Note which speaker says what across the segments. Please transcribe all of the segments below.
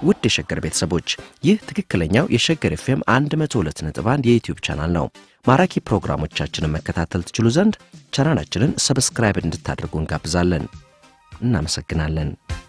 Speaker 1: ውድ የሸገር ቤተሰቦች ይህ ትክክለኛው የሸገር ኤፍኤም 102.1 የዩትዩብ ቻናል ነው። ማራኪ ፕሮግራሞቻችንን መከታተል ትችሉ ዘንድ ቻናላችንን ሰብስክራይብ እንድታደርጉ እንጋብዛለን። እናመሰግናለን።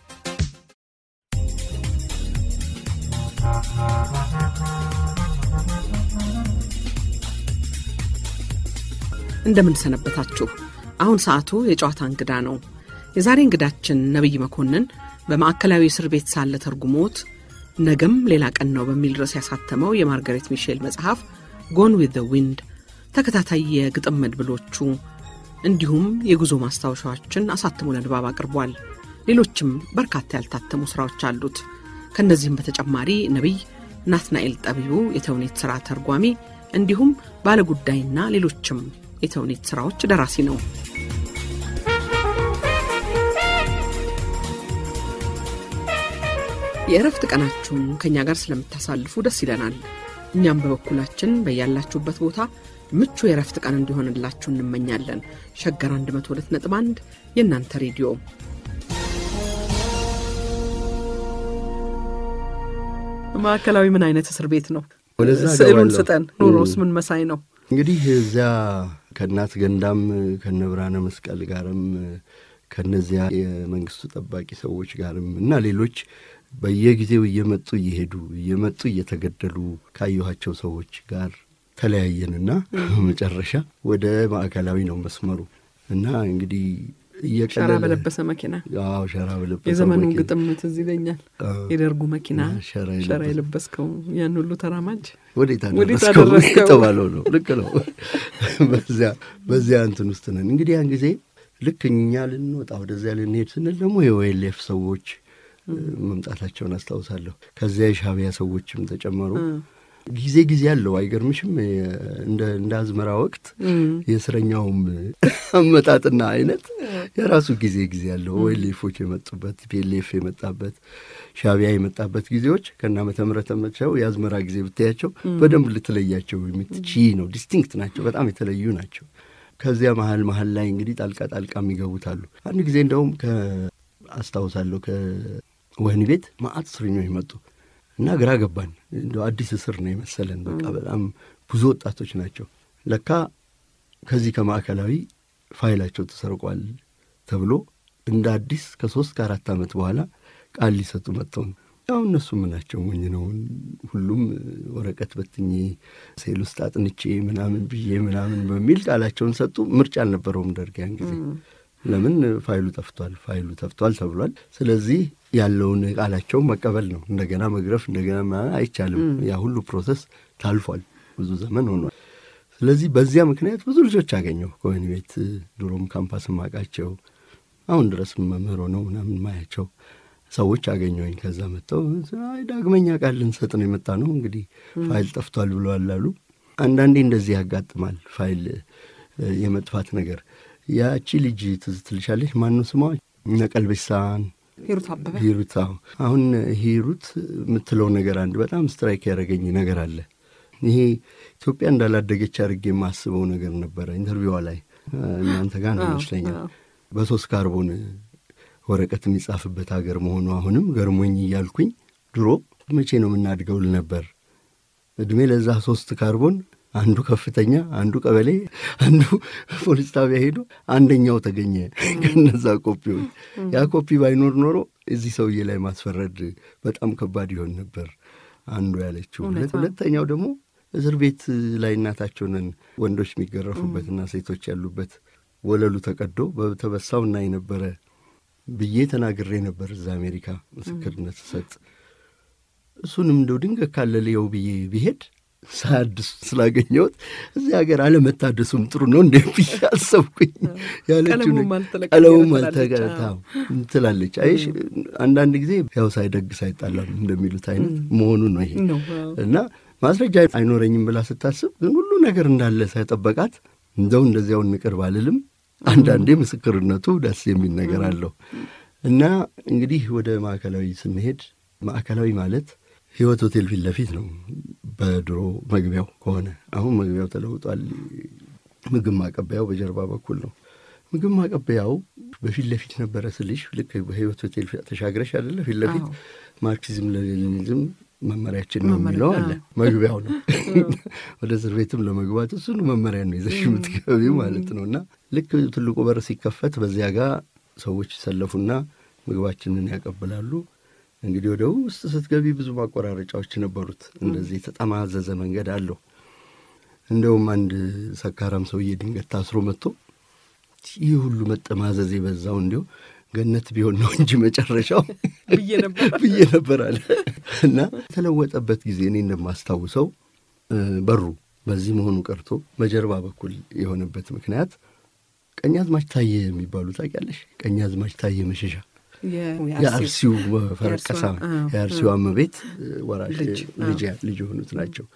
Speaker 2: እንደምን ሰነበታችሁ። አሁን ሰዓቱ የጨዋታ እንግዳ ነው። የዛሬ እንግዳችን ነቢይ መኮንን በማዕከላዊ እስር ቤት ሳለ ተርጉሞት ነገም ሌላ ቀን ነው በሚል ርዕስ ያሳተመው የማርጋሬት ሚሼል መጽሐፍ ጎን ዊዝ ዘ ዊንድ ተከታታይ የግጥም መድብሎቹ እንዲሁም የጉዞ ማስታወሻዎችን አሳትሞ ለንባብ አቅርቧል። ሌሎችም በርካታ ያልታተሙ ሥራዎች አሉት። ከእነዚህም በተጨማሪ ነቢይ ናትናኤል ጠቢቡ የተውኔት ሥራ ተርጓሚ እንዲሁም ባለጉዳይና ሌሎችም የተውኔት ሥራዎች ደራሲ ነው። የእረፍት ቀናችሁን ከእኛ ጋር ስለምታሳልፉ ደስ ይለናል። እኛም በበኩላችን በያላችሁበት ቦታ ምቹ የእረፍት ቀን እንዲሆንላችሁ እንመኛለን። ሸገር 102.1 የእናንተ ሬዲዮ ማዕከላዊ ምን አይነት እስር ቤት ነው?
Speaker 3: ወደዛ
Speaker 2: ስዕሉን
Speaker 3: እገባለሁ።
Speaker 2: ስጠን። ኑሮስ ምን መሳይ ነው?
Speaker 3: እንግዲህ እዚያ ከእናት ገንዳም ከነ ብርሃነ መስቀል ጋርም ከነዚያ የመንግስቱ ጠባቂ ሰዎች ጋርም እና ሌሎች በየጊዜው እየመጡ እየሄዱ እየመጡ እየተገደሉ ካየኋቸው ሰዎች ጋር ተለያየንና መጨረሻ ወደ ማዕከላዊ ነው መስመሩ እና እንግዲህ
Speaker 2: ሸራ
Speaker 3: እየቀለለ
Speaker 2: በለበሰ መኪና
Speaker 3: አዎ ሸራ በለበሰ
Speaker 2: የዘመኑ
Speaker 3: መኪና።
Speaker 2: ግጥም ትዝ ይለኛል።
Speaker 3: አዎ።
Speaker 2: የደርጉ መኪና
Speaker 3: ሸራ
Speaker 2: ሸራ
Speaker 3: የለበሰ-
Speaker 2: የለበስከው ያን ሁሉ ተራማጅ
Speaker 3: ወዴት
Speaker 2: ወዴት
Speaker 3: አደረስከው
Speaker 2: አደረስከው?
Speaker 3: የተባለው ነው። ልክ ነው። በዚያ በዚያ እንትን ውስጥ ነን እንግዲህ ያን ጊዜ ልክ እኛ ልንወጣ ወደዚያ ልንሄድ ስንል ደግሞ የኦኤልኤፍ ሰዎች እ፣ መምጣታቸውን አስታውሳለሁ። ከዚያ የሻዕቢያ ሰዎችም ተጨመሩ። ጊዜ ጊዜ አለው አይገርምሽም? የ- እንደ እንደ አዝመራ ወቅት የእስረኛውም አመጣጥና አይነት የራሱ ጊዜ ጊዜ አለው። ኦኤልኤፎች የመጡበት ፒኤልኤፍ የመጣበት ሻዕቢያ የመጣበት ጊዜዎች ከነ ዓመተ ምህረታቸው የአዝመራ ጊዜ ብታያቸው በደንብ ልትለያቸው የምትቺ ነው። ዲስቲንክት ናቸው። በጣም የተለዩ ናቸው። ከዚያ መሀል መሀል ላይ እንግዲህ ጣልቃ ጣልቃ የሚገቡት አሉ። አንድ ጊዜ እንደውም አስታውሳለሁ ከወህኒ ቤት ማአት እስረኞች መጡ እና ግራ ገባን። እንደ አዲስ እስር ነው የመሰለን። በቃ በጣም ብዙ ወጣቶች ናቸው። ለካ ከዚህ ከማዕከላዊ ፋይላቸው ተሰርቋል ተብሎ እንደ አዲስ ከሶስት ከአራት ዓመት በኋላ ቃል ሊሰጡ መጥተው ነው። ያው እነሱ ምናቸው ሞኝ ነው። ሁሉም ወረቀት በትኜ ሴል ውስጥ አጥንቼ ምናምን ብዬ ምናምን በሚል ቃላቸውን ሰጡ። ምርጫ አልነበረውም ደርግ ያን ጊዜ። ለምን ፋይሉ ጠፍቷል፣ ፋይሉ ጠፍቷል ተብሏል። ስለዚህ ያለውን ቃላቸውን መቀበል ነው። እንደገና መግረፍ እንደገና ምናምን አይቻልም። ያ ሁሉ ፕሮሰስ ታልፏል፣ ብዙ ዘመን ሆኗል። ስለዚህ በዚያ ምክንያት ብዙ ልጆች አገኘሁ ከወህኒ ቤት ድሮም ካምፓስ ማቃቸው አሁን ድረስ መምህር ሆነው ምናምን ማያቸው ሰዎች አገኘሁኝ። ከዛ መጥተው አይ ዳግመኛ ቃል ልንሰጥ ነው የመጣ ነው እንግዲህ ፋይል ጠፍቷል ብለዋል አሉ። አንዳንዴ እንደዚህ ያጋጥማል ፋይል እ፣ የመጥፋት ነገር። ያቺ ልጅ ትዝ ትልሻለች? ማነው ስሟ? እነ ቀልቤሳን
Speaker 2: ሂሩት አበበ
Speaker 3: ሂሩት። አዎ አሁን ሂሩት የምትለው ነገር አንድ በጣም ስትራይክ ያደረገኝ ነገር አለ። ይሄ ኢትዮጵያ እንዳላደገች አድርጌ የማስበው ነገር ነበረ። ኢንተርቪዋ ላይ እ፣ እናንተ ጋር ነው
Speaker 2: አዎ፣
Speaker 3: ይመስለኛል
Speaker 2: አዎ።
Speaker 3: በሶስት ካርቦን ወረቀት የሚጻፍበት ሀገር መሆኑ አሁንም ገርሞኝ እያልኩኝ ድሮ መቼ ነው የምናድገው ል ነበር። እድሜ ለዛ ሶስት ካርቦን አንዱ ከፍተኛ፣ አንዱ ቀበሌ፣ አንዱ ፖሊስ ጣቢያ ሄዶ አንደኛው ተገኘ ከነዛ ኮፒዎች። ያ ኮፒ ባይኖር ኖሮ እዚህ ሰውዬ ላይ ማስፈረድ በጣም ከባድ ይሆን ነበር። አንዱ ያለችው።
Speaker 2: እውነት ነው።
Speaker 3: ሁለተኛው ደግሞ እስር ቤት ላይ እናታቸውን ወንዶች የሚገረፉበትና ሴቶች ያሉበት ወለሉ ተቀዶ በተበሳው እናይ ነበረ ብዬ ተናግሬ ነበር እዛ አሜሪካ ምስክርነት ስሰጥ። እሱንም እንደው ድንገት ካለ ልየው ብዬ ብሄድ ሳያድስ ስላገኘሁት እዚህ ሀገር አለመታደሱም ጥሩ ነው እንደ ብዬ አሰብኩኝ። ያለችው
Speaker 2: ቀለሙም
Speaker 3: ነገር-
Speaker 2: አልተለቀቀ
Speaker 3: ቀለሙም
Speaker 2: ትላለች።
Speaker 3: አልተቀታው ትላለች። አይሽ አንዳንድ ጊዜ ያው ሳይደግስ አይጣላም እንደሚሉት አይነት መሆኑ ነው ይሄ
Speaker 2: ነው። አዎ።
Speaker 3: እና ማስረጃ አይኖረኝም ብላ ስታስብ ግን ሁሉ ነገር እንዳለ ሳይጠበቃት እንደው እንደዚያው እንቅር ባልልም አንዳንዴ ምስክርነቱ ደስ የሚል ነገር አለው እና እንግዲህ ወደ ማዕከላዊ ስንሄድ ማዕከላዊ ማለት ህይወት ሆቴል ፊት ለፊት ነው። በድሮ መግቢያው ከሆነ አሁን መግቢያው ተለውጧል። ምግብ ማቀበያው በጀርባ በኩል ነው። ምግብ ማቀበያው በፊት ለፊት ነበረ ስልሽ ልክ በህይወት ሆቴል ተሻግረሽ አይደለ ፊት ለፊት
Speaker 2: አዎ።
Speaker 3: ማርክሲዝም ለሌኒኒዝም መመሪያችን ነው
Speaker 2: መመሪያ፣
Speaker 3: የሚለው አለ።
Speaker 2: አዎ።
Speaker 3: መግቢያው ነው። ወደ እስር ቤትም ለመግባት እሱን መመሪያ ነው ይዘሽ የምትገቢው ማለት ነው። እና ልክ ትልቁ በር ሲከፈት በዚያ ጋር ሰዎች ይሰለፉና ምግባችንን ያቀብላሉ። እንግዲህ ወደ ውስጥ ስትገቢ ብዙ ማቆራረጫዎች ነበሩት። እንደዚህ የተጠማዘዘ መንገድ አለው። እንደውም አንድ ሰካራም ሰውዬ ድንገት ታስሮ መጥቶ ይህ ሁሉ መጠማዘዝ የበዛው እንዲሁ ገነት ቢሆን ነው እንጂ መጨረሻው
Speaker 2: ብዬ ነበር
Speaker 3: ብዬ ነበር አለ እና የተለወጠበት ጊዜ እኔ እንደማስታውሰው እ በሩ በዚህ መሆኑ ቀርቶ በጀርባ በኩል የሆነበት ምክንያት ቀኛዝማች ታየ የሚባሉ ታውቂያለሽ? ቀኛዝማች ታየ መሸሻ የአርሲው ፈረቀሳ
Speaker 2: አዎ፣
Speaker 3: የአርሲው እመቤት ወራሽ
Speaker 2: ልጅ፣
Speaker 3: ልጅ ልጅ የሆኑት ናቸው።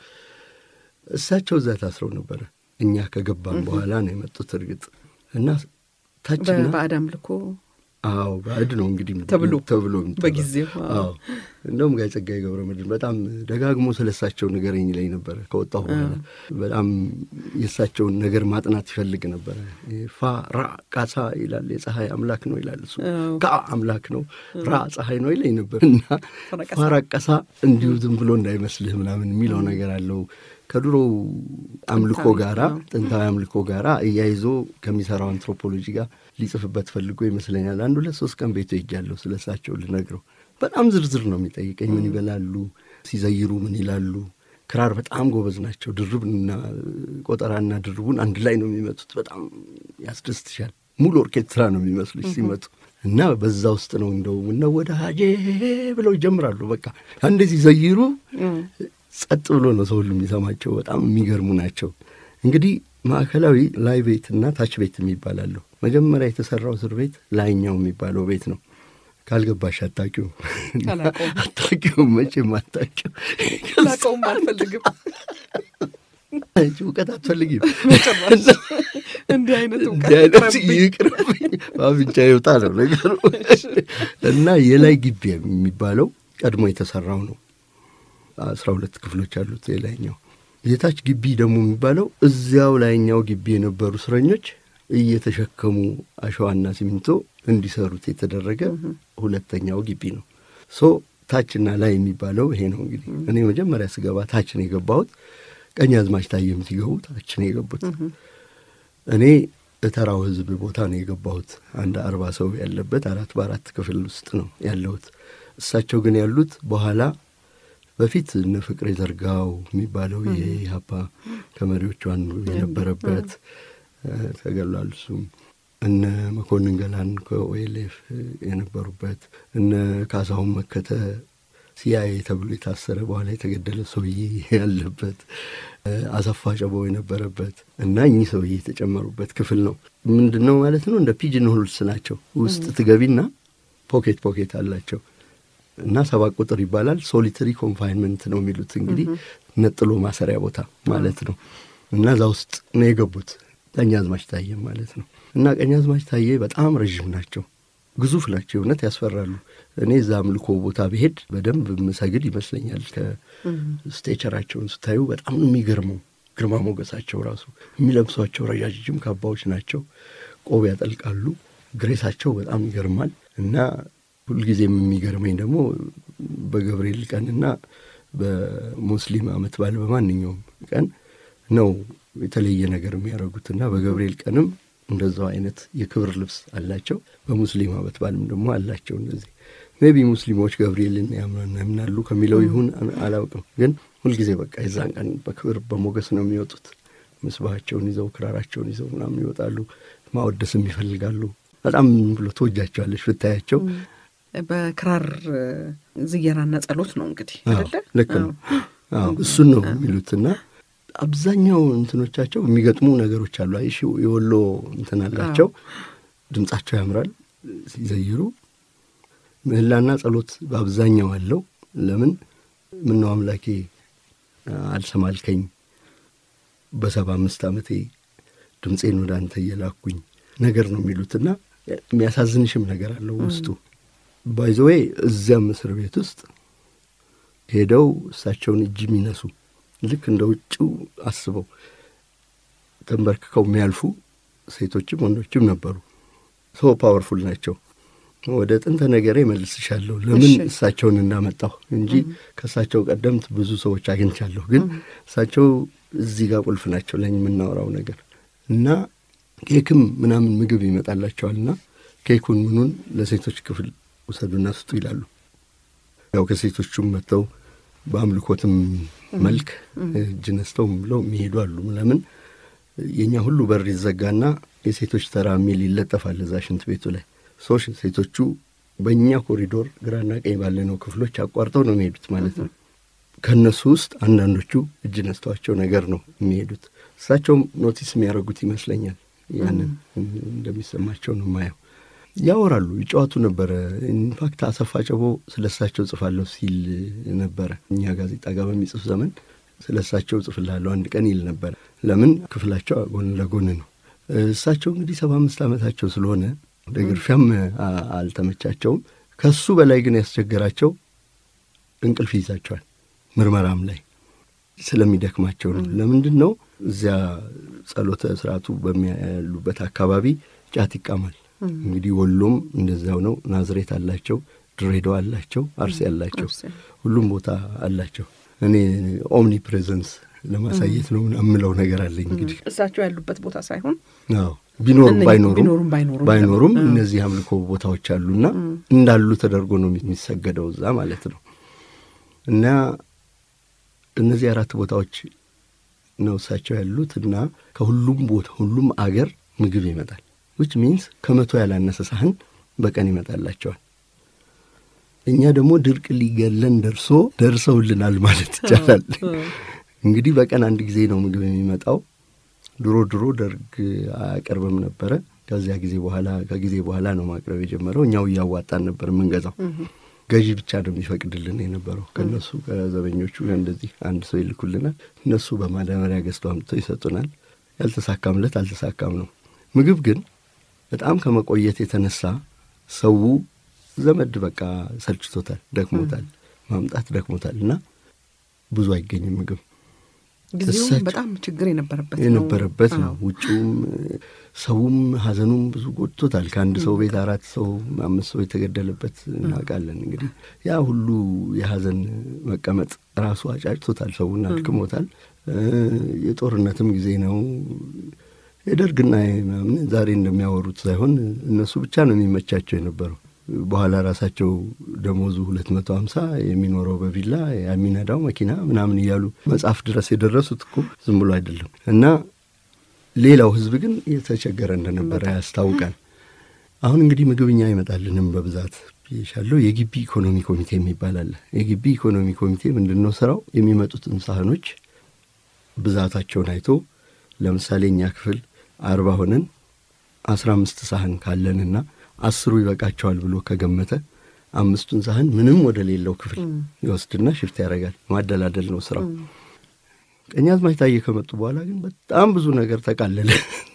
Speaker 3: እሳቸው እዛ ታስረው ነበረ። እኛ ከገባን በኋላ ነው የመጡት። እርግጥ እና ታችና
Speaker 2: በባዕድ አምልኮ
Speaker 3: አዎ ባዕድ ነው እንግዲህ
Speaker 2: ተብሎ
Speaker 3: ተብሎ የሚጠራው።
Speaker 2: በጊዜው፣ አዎ።
Speaker 3: አዎ እንደውም ጋይ ጸጋዬ ገብረ መድኅን በጣም ደጋግሞ ስለ እሳቸው ንገረኝ ላይ ነበረ። ከወጣሁ በኋላ በጣም የእሳቸውን ነገር ማጥናት ይፈልግ ነበረ። ፋ ራ ቃሳ ይላል የፀሐይ አምላክ ነው ይላል እሱ።
Speaker 2: አዎ።
Speaker 3: ካ አምላክ ነው ራ ፀሐይ ነው ይለኝ ነበር እና
Speaker 2: ፈረቀሳ።
Speaker 3: ፋራቀሳ እንዲሁ ዝም ብሎ እንዳይመስልህ ምናምን የሚለው ነገር አለው ከድሮ አምልኮ
Speaker 2: ጥንታዊ፣
Speaker 3: ጋራ
Speaker 2: አዎ።
Speaker 3: ጥንታዊ አምልኮ ጋራ እያይዞ ከሚሰራው አንትሮፖሎጂ ጋር ሊጽፍበት ፈልጎ ይመስለኛል። አንድ ሁለት ሶስት ቀን ቤቱ ሄጃለሁ ስለ እሳቸው ልነግረው። በጣም ዝርዝር ነው የሚጠይቀኝ። ምን ይበላሉ፣ ሲዘይሩ ምን ይላሉ። ክራር በጣም ጎበዝ ናቸው። ድርብና ቆጠራና ድርቡን አንድ ላይ ነው የሚመቱት። በጣም ያስደስትሻል። ሙሉ ኦርኬስትራ ነው የሚመስሉሽ ሲመቱ እና በዛ ውስጥ ነው እንደው ምነው ወደ ሀጄ ብለው ይጀምራሉ። በቃ አንዴ ሲዘይሩ ጸጥ ብሎ ነው ሰው ሁሉ የሚሰማቸው። በጣም የሚገርሙ ናቸው። እንግዲህ ማዕከላዊ ላይ ቤት እና ታች ቤት የሚባላለሁ። መጀመሪያ የተሰራው እስር ቤት ላይኛው የሚባለው ቤት ነው። ካልገባሽ አታውቂውም፣
Speaker 2: አላውቀውም።
Speaker 3: አታውቂውም፣ መቼም አታውቂውም።
Speaker 2: ላቀውም አልፈልግም
Speaker 3: አንቺ እውቀት አትፈልጊም።
Speaker 2: ጭራሽ እንዲህ አይነት
Speaker 3: እንዲህ
Speaker 2: እውቀት
Speaker 3: አይነት
Speaker 2: ይቅረብኝ።
Speaker 3: ይቅርብኝ፣ በአፍንጫ ይውጣ ነው ነገሩ። እና የላይ ግቢ የሚባለው ቀድሞ የተሰራው ነው። አስራ ሁለት ክፍሎች አሉት የላይኛው። የታች ግቢ ደግሞ የሚባለው እዚያው ላይኛው ግቢ የነበሩ እስረኞች እየተሸከሙ አሸዋና ሲሚንቶ እንዲሰሩት የተደረገ ሁለተኛው ግቢ ነው። ሶ ታችና ላይ የሚባለው ይሄ ነው። እንግዲህ እኔ መጀመሪያ ስገባ ታች ነው የገባሁት። ቀኛዝማች ታየም ሲገቡ ታች ነው የገቡት። እኔ እተራው ህዝብ ቦታ ነው የገባሁት። አንድ አርባ ሰው ያለበት አራት በአራት ክፍል ውስጥ ነው ያለሁት። እሳቸው ግን ያሉት በኋላ በፊት እነ ፍቅሬ ዘርጋው የሚባለው የኢህአፓ ከመሪዎቹ አንዱ የነበረበት እ፣ ተገሏል። እሱም እነ መኮንን ገላን ከኦኤልኤፍ የነበሩበት እነ ካሳሁን መከተ ሲአይኤ ተብሎ የታሰረ በኋላ የተገደለ ሰውዬ ያለበት እ፣ አሰፋ ጨቦ የነበረበት እና እኚህ ሰውዬ የተጨመሩበት ክፍል ነው። ምንድን ነው ማለት ነው? እንደ ፒጅን ሆልስ ናቸው። ውስጥ ትገቢና ፖኬት ፖኬት አላቸው እና ሰባት ቁጥር ይባላል። ሶሊተሪ ኮንፋይንመንት ነው የሚሉት እንግዲህ ነጥሎ ማሰሪያ ቦታ ማለት ነው። እና እዛ ውስጥ ነው የገቡት ቀኛዝማች ታየ ማለት ነው። እና ቀኛዝማች ታየ በጣም ረዥም ናቸው፣ ግዙፍ ናቸው፣ እውነት ያስፈራሉ። እኔ እዛ አምልኮ ቦታ ብሄድ በደንብ ምሰግድ ይመስለኛል። ከስቴቸራቸውን ስታዩ በጣም ነው የሚገርመው ግርማ ሞገሳቸው ራሱ። የሚለብሷቸው ረዣዥም ካባዎች ናቸው፣ ቆብ ያጠልቃሉ። ግሬሳቸው በጣም ይገርማል እና ሁልጊዜም የሚገርመኝ ደግሞ በገብርኤል ቀንና በሙስሊም ዓመት በዓል በማንኛውም ቀን ነው የተለየ ነገር የሚያደርጉትና በገብርኤል ቀንም እንደዛው አይነት የክብር ልብስ አላቸው። በሙስሊም ዓመት በዓልም ደግሞ አላቸው። እንደዚህ ሜቢ ሙስሊሞች ገብርኤልን ያምናሉ ከሚለው ይሁን አላውቅም፣ ግን ሁልጊዜ በቃ የዛን ቀን በክብር በሞገስ ነው የሚወጡት። ምስባቸውን ይዘው ክራራቸውን ይዘው ምናምን ይወጣሉ። ማወደስም ይፈልጋሉ። በጣም ብሎ ትወጃቸዋለች ብታያቸው።
Speaker 2: በክራር ዝየራና ጸሎት ነው እንግዲህ አይደለ?
Speaker 3: ልክ ነው። አዎ እሱን ነው የሚሉትና አብዛኛው እንትኖቻቸው የሚገጥሙ ነገሮች አሉ። አይሽ የወሎ እንትን አላቸው። ድምጻቸው ያምራል ሲዘይሩ። ምህላና ጸሎት በአብዛኛው አለው። ለምን ምነው አምላኬ አልሰማልከኝ በሰባ አምስት ዓመቴ ድምፄን ወደ አንተ እየላኩኝ ነገር ነው የሚሉትና የሚያሳዝንሽም ነገር አለው ውስጡ ባይዘዌ እዚያም እስር ቤት ውስጥ ሄደው እሳቸውን እጅ የሚነሱ ልክ እንደ ውጭው አስበው ተንበርክከው የሚያልፉ ሴቶችም ወንዶችም ነበሩ። ሶ ፓወርፉል ናቸው ወደ ጥንተ ነገሬ መልስሻለሁ። ለምን
Speaker 2: እሺ።
Speaker 3: እሳቸውን እንዳመጣሁ እንጂ ከእሳቸው ቀደምት ብዙ ሰዎች አግኝቻለሁ። ግን እሳቸው እዚህ ጋር ቁልፍ ናቸው ለኝ የምናወራው ነገር እና ኬክም ምናምን ምግብ ይመጣላቸዋልና ኬኩን ምኑን ለሴቶች ክፍል ውሰዱና ስጡ ይላሉ። ያው ከሴቶቹም መጥተው በአምልኮትም መልክ እጅ ነስተው ብለው የሚሄዱ አሉ። ለምን የእኛ ሁሉ በር ይዘጋና የሴቶች ተራ የሚል ይለጠፋል እዛ ሽንት ቤቱ ላይ ሶሽ ሴቶቹ በእኛ ኮሪዶር ግራና ቀኝ ባለነው ክፍሎች አቋርጠው ነው የሚሄዱት ማለት ነው። ከእነሱ ውስጥ አንዳንዶቹ እጅ ነስተዋቸው ነገር ነው የሚሄዱት። እሳቸውም ኖቲስ የሚያደርጉት ይመስለኛል። ያንን እንደሚሰማቸው ነው የማየው። ያወራሉ፣ ይጫወቱ ነበረ። ኢንፋክት አሰፋ ጨቦ ስለ እሳቸው ጽፋለሁ ሲል ነበረ። እኛ ጋዜጣ ጋር በሚጽፍ ዘመን ስለ እሳቸው ጽፍላለሁ አንድ ቀን ይል ነበረ። ለምን ክፍላቸው ጎን ለጎን ነው። እሳቸው እንግዲህ ሰባ አምስት ዓመታቸው ስለሆነ ለግርፊያም አ- አልተመቻቸውም። ከሱ በላይ ግን ያስቸገራቸው እንቅልፍ ይይዛቸዋል። ምርመራም ላይ ስለሚደክማቸው ነው። ለምንድን ነው እዚያ ጸሎተ ስርዓቱ በሚያሉበት አካባቢ ጫት ይቃማል። እንግዲህ ወሎም እንደዚያው ነው። ናዝሬት አላቸው፣ ድሬዳዋ አላቸው፣ አርሲ አላቸው፣
Speaker 2: አርሲ።
Speaker 3: ሁሉም ቦታ አላቸው። እኔ ኦምኒ ፕሬዘንስ ለማሳየት ነው የምለው ነገር አለኝ እንግዲህ
Speaker 2: እሳቸው ያሉበት ቦታ ሳይሆን
Speaker 3: አዎ ቢኖሩም
Speaker 2: እነኚህ
Speaker 3: ባይኖሩም
Speaker 2: ቢኖሩም ባይኖሩም
Speaker 3: ባይኖሩም
Speaker 2: ደግሞ፣
Speaker 3: እነዚህ አምልኮ ቦታዎች አሉና እንዳሉ ተደርጎ ነው የሚሰገደው እዛ ማለት ነው። እና እነዚህ አራት ቦታዎች ነው እሳቸው ያሉት እና ከሁሉም ቦታ ሁሉም አገር ምግብ ይመጣል። ዊች ሚንስ ከመቶ ያላነሰ ሳህን በቀን ይመጣላቸዋል። እኛ ደግሞ ድርቅ ሊገለን ደርሶ ደርሰውልናል ማለት ይቻላል። እንግዲህ በቀን አንድ ጊዜ ነው ምግብ የሚመጣው። ድሮ ድሮ ደርግ አያቀርብም ነበረ። ከዚያ ጊዜ በኋላ ከጊዜ በኋላ ነው ማቅረብ የጀመረው። እኛው እያዋጣን ነበር የምንገዛው። ገዢ ብቻ ነው የሚፈቅድልን የነበረው። ከእነሱ ከዘበኞቹ እንደዚህ አንድ ሰው ይልኩልናል። እነሱ በማዳበሪያ ገዝተው አምጥተው ይሰጡናል። ያልተሳካምለት አልተሳካም ነው። ምግብ ግን በጣም ከመቆየት የተነሳ ሰው ዘመድ በቃ ሰልችቶታል፣ ደክሞታል፣ ማምጣት ደክሞታል እና ብዙ አይገኝም ምግብ
Speaker 2: ጊዜውም
Speaker 3: እሳቸው-
Speaker 2: በጣም ችግር የነበረበት ነው።
Speaker 3: የነበረበት ነው።
Speaker 2: አዎ።
Speaker 3: ውጭውም ሰውም ሀዘኑም ብዙ ጎድቶታል። ከአንድ ሰው ቤት አራት ሰው አምስት ሰው የተገደለበት እናውቃለን። እንግዲህ ያ ሁሉ የሀዘን መቀመጥ ራሱ አጫጭቶታል፣ ሰውን አድክሞታል። እ የጦርነትም ጊዜ ነው። የደርግና ምናምን ዛሬ እንደሚያወሩት ሳይሆን እነሱ ብቻ ነው የሚመቻቸው የነበረው። በኋላ ራሳቸው ደሞዙ ሁለት መቶ ሀምሳ የሚኖረው በቪላ የሚነዳው መኪና ምናምን እያሉ መጽሐፍ ድረስ የደረሱት እኮ ዝም ብሎ አይደለም። እና ሌላው ሕዝብ ግን የተቸገረ እንደነበረ ያስታውቃል። አሁን እንግዲህ ምግብኛ አይመጣልንም በብዛት ብዬሻለሁ። የግቢ ኢኮኖሚ ኮሚቴ የሚባል አለ። የግቢ ኢኮኖሚ ኮሚቴ ምንድን ነው ስራው? የሚመጡትን ሳህኖች ብዛታቸውን አይቶ ለምሳሌ እኛ ክፍል አርባ ሆነን አስራ አምስት ሳህን ካለንና አስሩ ይበቃቸዋል ብሎ ከገመተ አምስቱን ሳህን ምንም ወደ ሌለው ክፍል ይወስድና ሽፍት ያደርጋል። ማደላደል ነው ስራው። ቀኛዝማች ታዬ ከመጡ በኋላ ግን በጣም ብዙ ነገር ተቃለለ።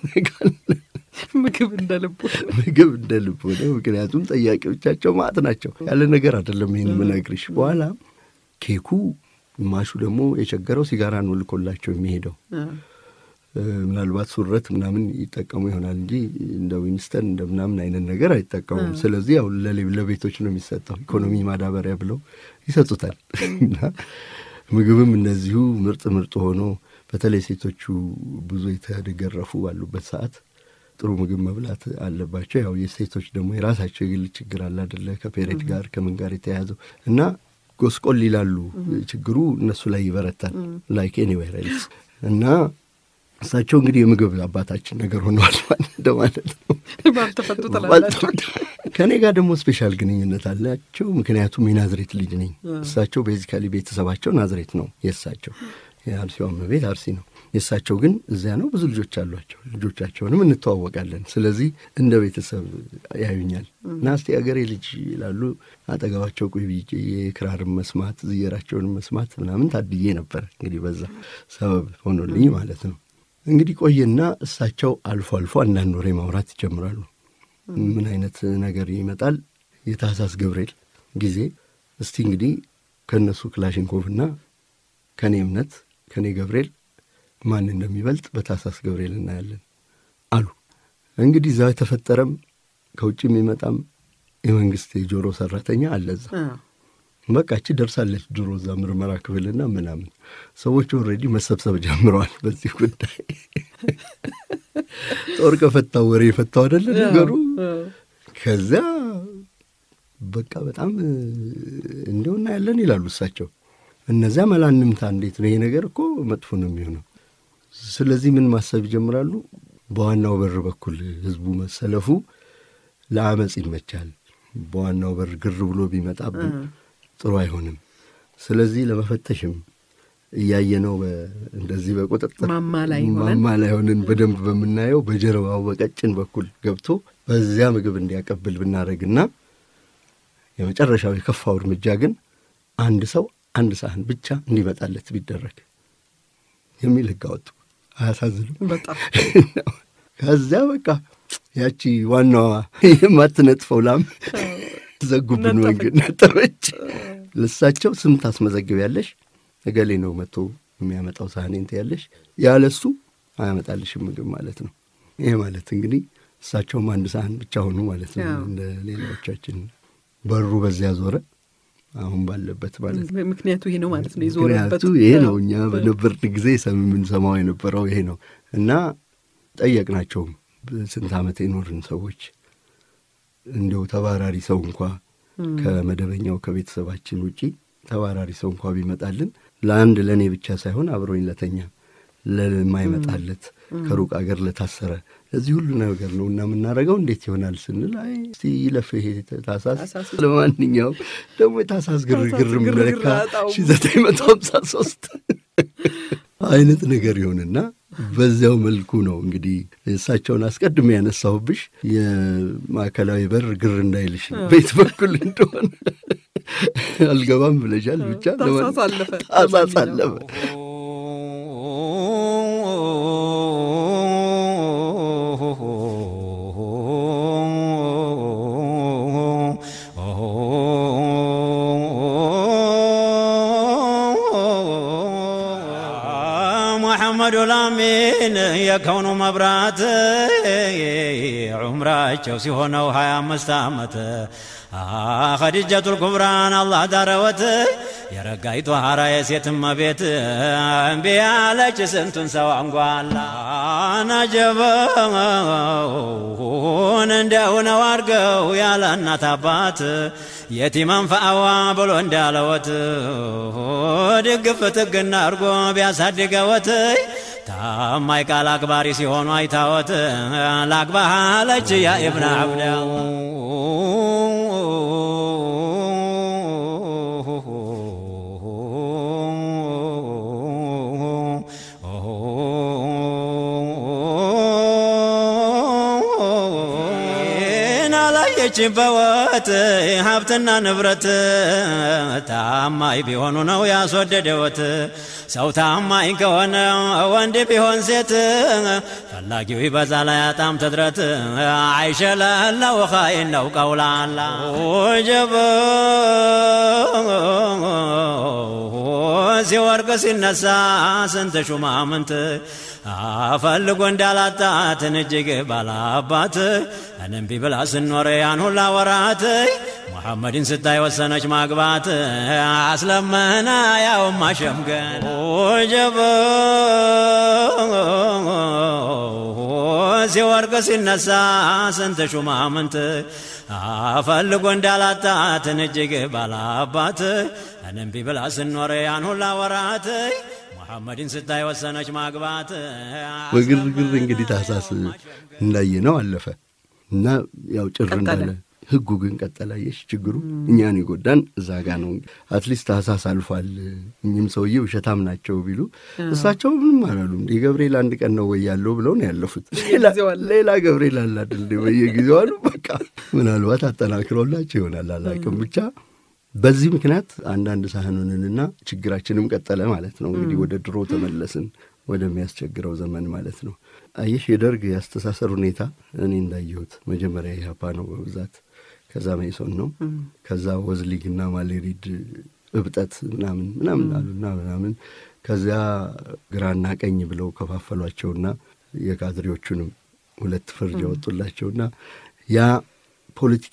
Speaker 2: ምግብ እንደ ልቡ
Speaker 3: ምግብ እንደ ልብ ሆነ። ምክንያቱም ጠያቂዎቻቸው ማዕት ናቸው። ያለ ነገር አይደለም ይህን የምነግርሽ። በኋላ ኬኩ ግማሹ ደግሞ የቸገረው ሲጋራ ነው ልኮላቸው የሚሄደው ምናልባት ሱረት ምናምን ይጠቀሙ ይሆናል እንጂ እንደ ዊንስተን እንደ ምናምን አይነት ነገር አይጠቀሙም። ስለዚህ ያው ለሌ- ለቤቶች ነው የሚሰጠው። ኢኮኖሚ ማዳበሪያ ብለው ይሰጡታል። እና ምግብም እነዚሁ ምርጥ ምርጥ ሆኖ በተለይ ሴቶቹ ብዙ የተገረፉ ባሉበት ሰዓት ጥሩ ምግብ መብላት አለባቸው። ያው የሴቶች ደግሞ የራሳቸው የግል ችግር አለ አደለ? ከፔሬድ ጋር ከምን ጋር የተያያዘው እና ጎስቆል ይላሉ። ችግሩ እነሱ ላይ ይበረታል። ላይክ ኤኒዌር ኤልስ እና እሳቸው እንግዲህ የምግብ አባታችን ነገር ሆነዋል እንደማለት ነው።
Speaker 2: ባልተፈቱ ትላላችሁ።
Speaker 3: ከእኔ ጋር ደግሞ ስፔሻል ግንኙነት አላቸው። ምክንያቱም የናዝሬት ልጅ ነኝ። እሳቸው ቤዚካሊ ቤተሰባቸው ናዝሬት ነው። የእሳቸው የአርሲዋም ቤት አርሲ ነው። የእሳቸው ግን እዚያ ነው። ብዙ ልጆች አሏቸው። ልጆቻቸውንም እንተዋወቃለን። ስለዚህ እንደ ቤተሰብ ያዩኛል እና እስቲ አገሬ ልጅ ይላሉ። አጠገባቸው ቁይ ብዬ የክራርም መስማት ዝየራቸውንም መስማት ምናምን ታድዬ ነበር። እንግዲህ በዛ ሰበብ ሆኖልኝ ማለት ነው። እንግዲህ ቆየና እሳቸው አልፎ አልፎ አንዳንድ ወሬ ማውራት ይጀምራሉ። ምን አይነት ነገር ይመጣል? የታህሳስ ገብርኤል ጊዜ እስቲ እንግዲህ ከእነሱ ክላሽንኮቭና ከእኔ እምነት ከእኔ ገብርኤል ማን እንደሚበልጥ በታህሳስ ገብርኤል እናያለን አሉ። እንግዲህ እዛ የተፈጠረም ከውጭ የሚመጣም የመንግስት የጆሮ ሰራተኛ አለ እዛ። በቃ እቺ ደርሳለች ድሮ እዛ ምርመራ ክፍልና ምናምን ሰዎች ኦልሬዲ መሰብሰብ ጀምረዋል በዚህ ጉዳይ። ጦር ከፈታው ወሬ የፈታው አይደለ ነገሩ። ከዚያ በቃ በጣም እንዲሁ እናያለን ይላሉ እሳቸው። እነዚያ መላንምታ እንዴት ነው ይሄ ነገር እኮ መጥፎ ነው የሚሆነው። ስለዚህ ምን ማሰብ ይጀምራሉ? በዋናው በር በኩል ህዝቡ መሰለፉ ለአመፅ ይመቻል። በዋናው በር ግር ብሎ ቢመጣብን ጥሩ አይሆንም። ስለዚህ ለመፈተሽም እያየነው እንደዚህ በቁጥጥር
Speaker 2: ማማ ላይ ሆነን
Speaker 3: ማማ ላይ ሆነን በደንብ በምናየው በጀርባው በቀጭን በኩል ገብቶ በዚያ ምግብ እንዲያቀብል ብናደርግና የመጨረሻው የከፋው እርምጃ ግን አንድ ሰው አንድ ሳህን ብቻ እንዲመጣለት ቢደረግ የሚል ህግ አወጡ። አያሳዝንም?
Speaker 2: በጣም
Speaker 3: ከዚያ በቃ ያቺ ዋናዋ የማትነጥፈው ላም ዘጉብን መንገድ ነጠበች። ለሳቸው ስም ታስመዘግቢያለሽ፣ እገሌ ነው መጥቶ የሚያመጣው ሳህኔን ትያለሽ፣ ያለሱ አያመጣልሽም ምግብ ማለት ነው። ይሄ ማለት እንግዲህ እሳቸውም አንድ ሳህን ብቻ ሆኑ ማለት ነው።
Speaker 2: ያው።
Speaker 3: እንደ ሌላዎቻችን በሩ በዚያ ዞረ። አሁን ባለበት ማለት ነው።
Speaker 2: ምክንያቱ ይሄ ነው ማለት ነው። የዞረበት
Speaker 3: ምክንያቱ ይሄ ነው። እኛ በነበርን ጊዜ ሰም የምንሰማው የነበረው ይሄ ነው እና ጠየቅናቸውም ስንት ዓመት የኖርን ሰዎች እንዲሁ ተባራሪ ሰው እንኳ ከመደበኛው ከቤተሰባችን ውጪ ተባራሪ ሰው እንኳ ቢመጣልን ለአንድ ለእኔ ብቻ ሳይሆን አብሮኝ ለተኛ ለማይመጣለት ከሩቅ አገር ለታሰረ ለዚህ ሁሉ ነገር ነው እና የምናደርገው እንዴት ይሆናል ስንል አይ እስቲ ይለፍ ይሄ ታሳስ
Speaker 2: ታህሳስ
Speaker 3: ለማንኛውም ደግሞ የታሳስ ግርግር
Speaker 2: ታህሳስ ግርግር
Speaker 3: መለካ
Speaker 2: አጣው።
Speaker 3: ሺ ዘጠኝ መቶ ሀምሳ ሶስት አይነት ነገር ይሆንና በዚያው መልኩ ነው እንግዲህ እሳቸውን አስቀድሜ ያነሳሁብሽ የማዕከላዊ በር ግር እንዳይልሽ ቤት በኩል እንደሆነ አልገባም ብለሻል። ብቻ
Speaker 2: ታህሳስ አለፈ።
Speaker 3: ታህሳስ አለፈ።
Speaker 4: ሙሐመዱ ላሚን የከውኑ መብራት ዑምራቸው ሲሆነው ሀያ አምስት ዓመት ኸዲጀቱል ኩብራን አላህ ዳረወት የረጋይቱ ሐራ የሴት እመቤት እምቢ ያለች ስንቱን ሰው አንጓላ ናጀበውን እንዲያው ነው አድርገው ያለ እናት አባት የቲመን ፈአዋ ብሎ እንዳለወት ድግፍ ትግና አድርጎ ቢያሳድገወት ታማኝ ቃል አክባሪ ሲሆኑ አይታወት ላግባህ አለች ያ ኢብነ አብዳ አላየች በወት ሀብትና ንብረት ታማኝ ቢሆኑ ነው ያስወደደወት። ሰው ታማኝ ከሆነ ወንድ ቢሆን ሴት ፈላጊው ይበዛ ላይ አጣም ትድረት አይሸለለው ኻይን ነው ቀውላላ ወጀበ ሲወርቅ ሲነሳ ስንት ሹማምንት አፈልጎ እንዳላጣትን እጅግ ባላባት እንም ቢብላ ስኖረ ያን ሁላ ወራት ሙሐመድን ስታይ ወሰነች ማግባት አስለመና ያው ማሸምገን ወጀበ ሲወርቅ ሲነሳ ስንት ሹማምንት አፈልጎ እንዳላጣትን እጅግ ባላባት እንም ቢብላ ስኖረ ያን ሁላ ወራት ሙሐመድን ስታይ ወሰነች ማግባት
Speaker 3: በግርግር እንግዲህ ታህሳስ እንዳየ ነው አለፈ እና ያው ጭር
Speaker 2: ቀጠለ።
Speaker 3: እንዳለ ህጉ ግን ቀጠለ። አየሽ ችግሩ እኛን የጎዳን እዛ ጋ ነው። አትሊስት ታህሳስ አልፏል። እኚህም ሰውዬ ውሸታም ናቸው ቢሉ እሳቸው ምንም አላሉም። እንዲህ ገብርኤል አንድ ቀን ነው ወይ ያለው ብለው ነው ያለፉት። ሌላ
Speaker 2: በየጊዜው አለ።
Speaker 3: ሌላ ገብርኤል አለ አይደል እንደ በየጊዜው አሉ። በቃ ምናልባት አጠናክሮላቸው ይሆናል አላውቅም። ብቻ በዚህ ምክንያት አንዳንድ ሳህኑንንና ችግራችንም ቀጠለ ማለት ነው። እንግዲህ ወደ ድሮ ተመለስን፣ ወደሚያስቸግረው ዘመን ማለት ነው። አየሽ የደርግ የአስተሳሰር ሁኔታ እኔ እንዳየሁት መጀመሪያ ኢህአፓ ነው በብዛት ከዛ መኢሶን ነው ከዛ ወዝሊግና ማሌሪድ እብጠት ምናምን ምናምን አሉና ምናምን ከዚያ ግራና ቀኝ ብለው ከፋፈሏቸውና የካድሬዎቹንም ሁለት ፍርድ ያወጡላቸውና ያ ፖለቲካሊ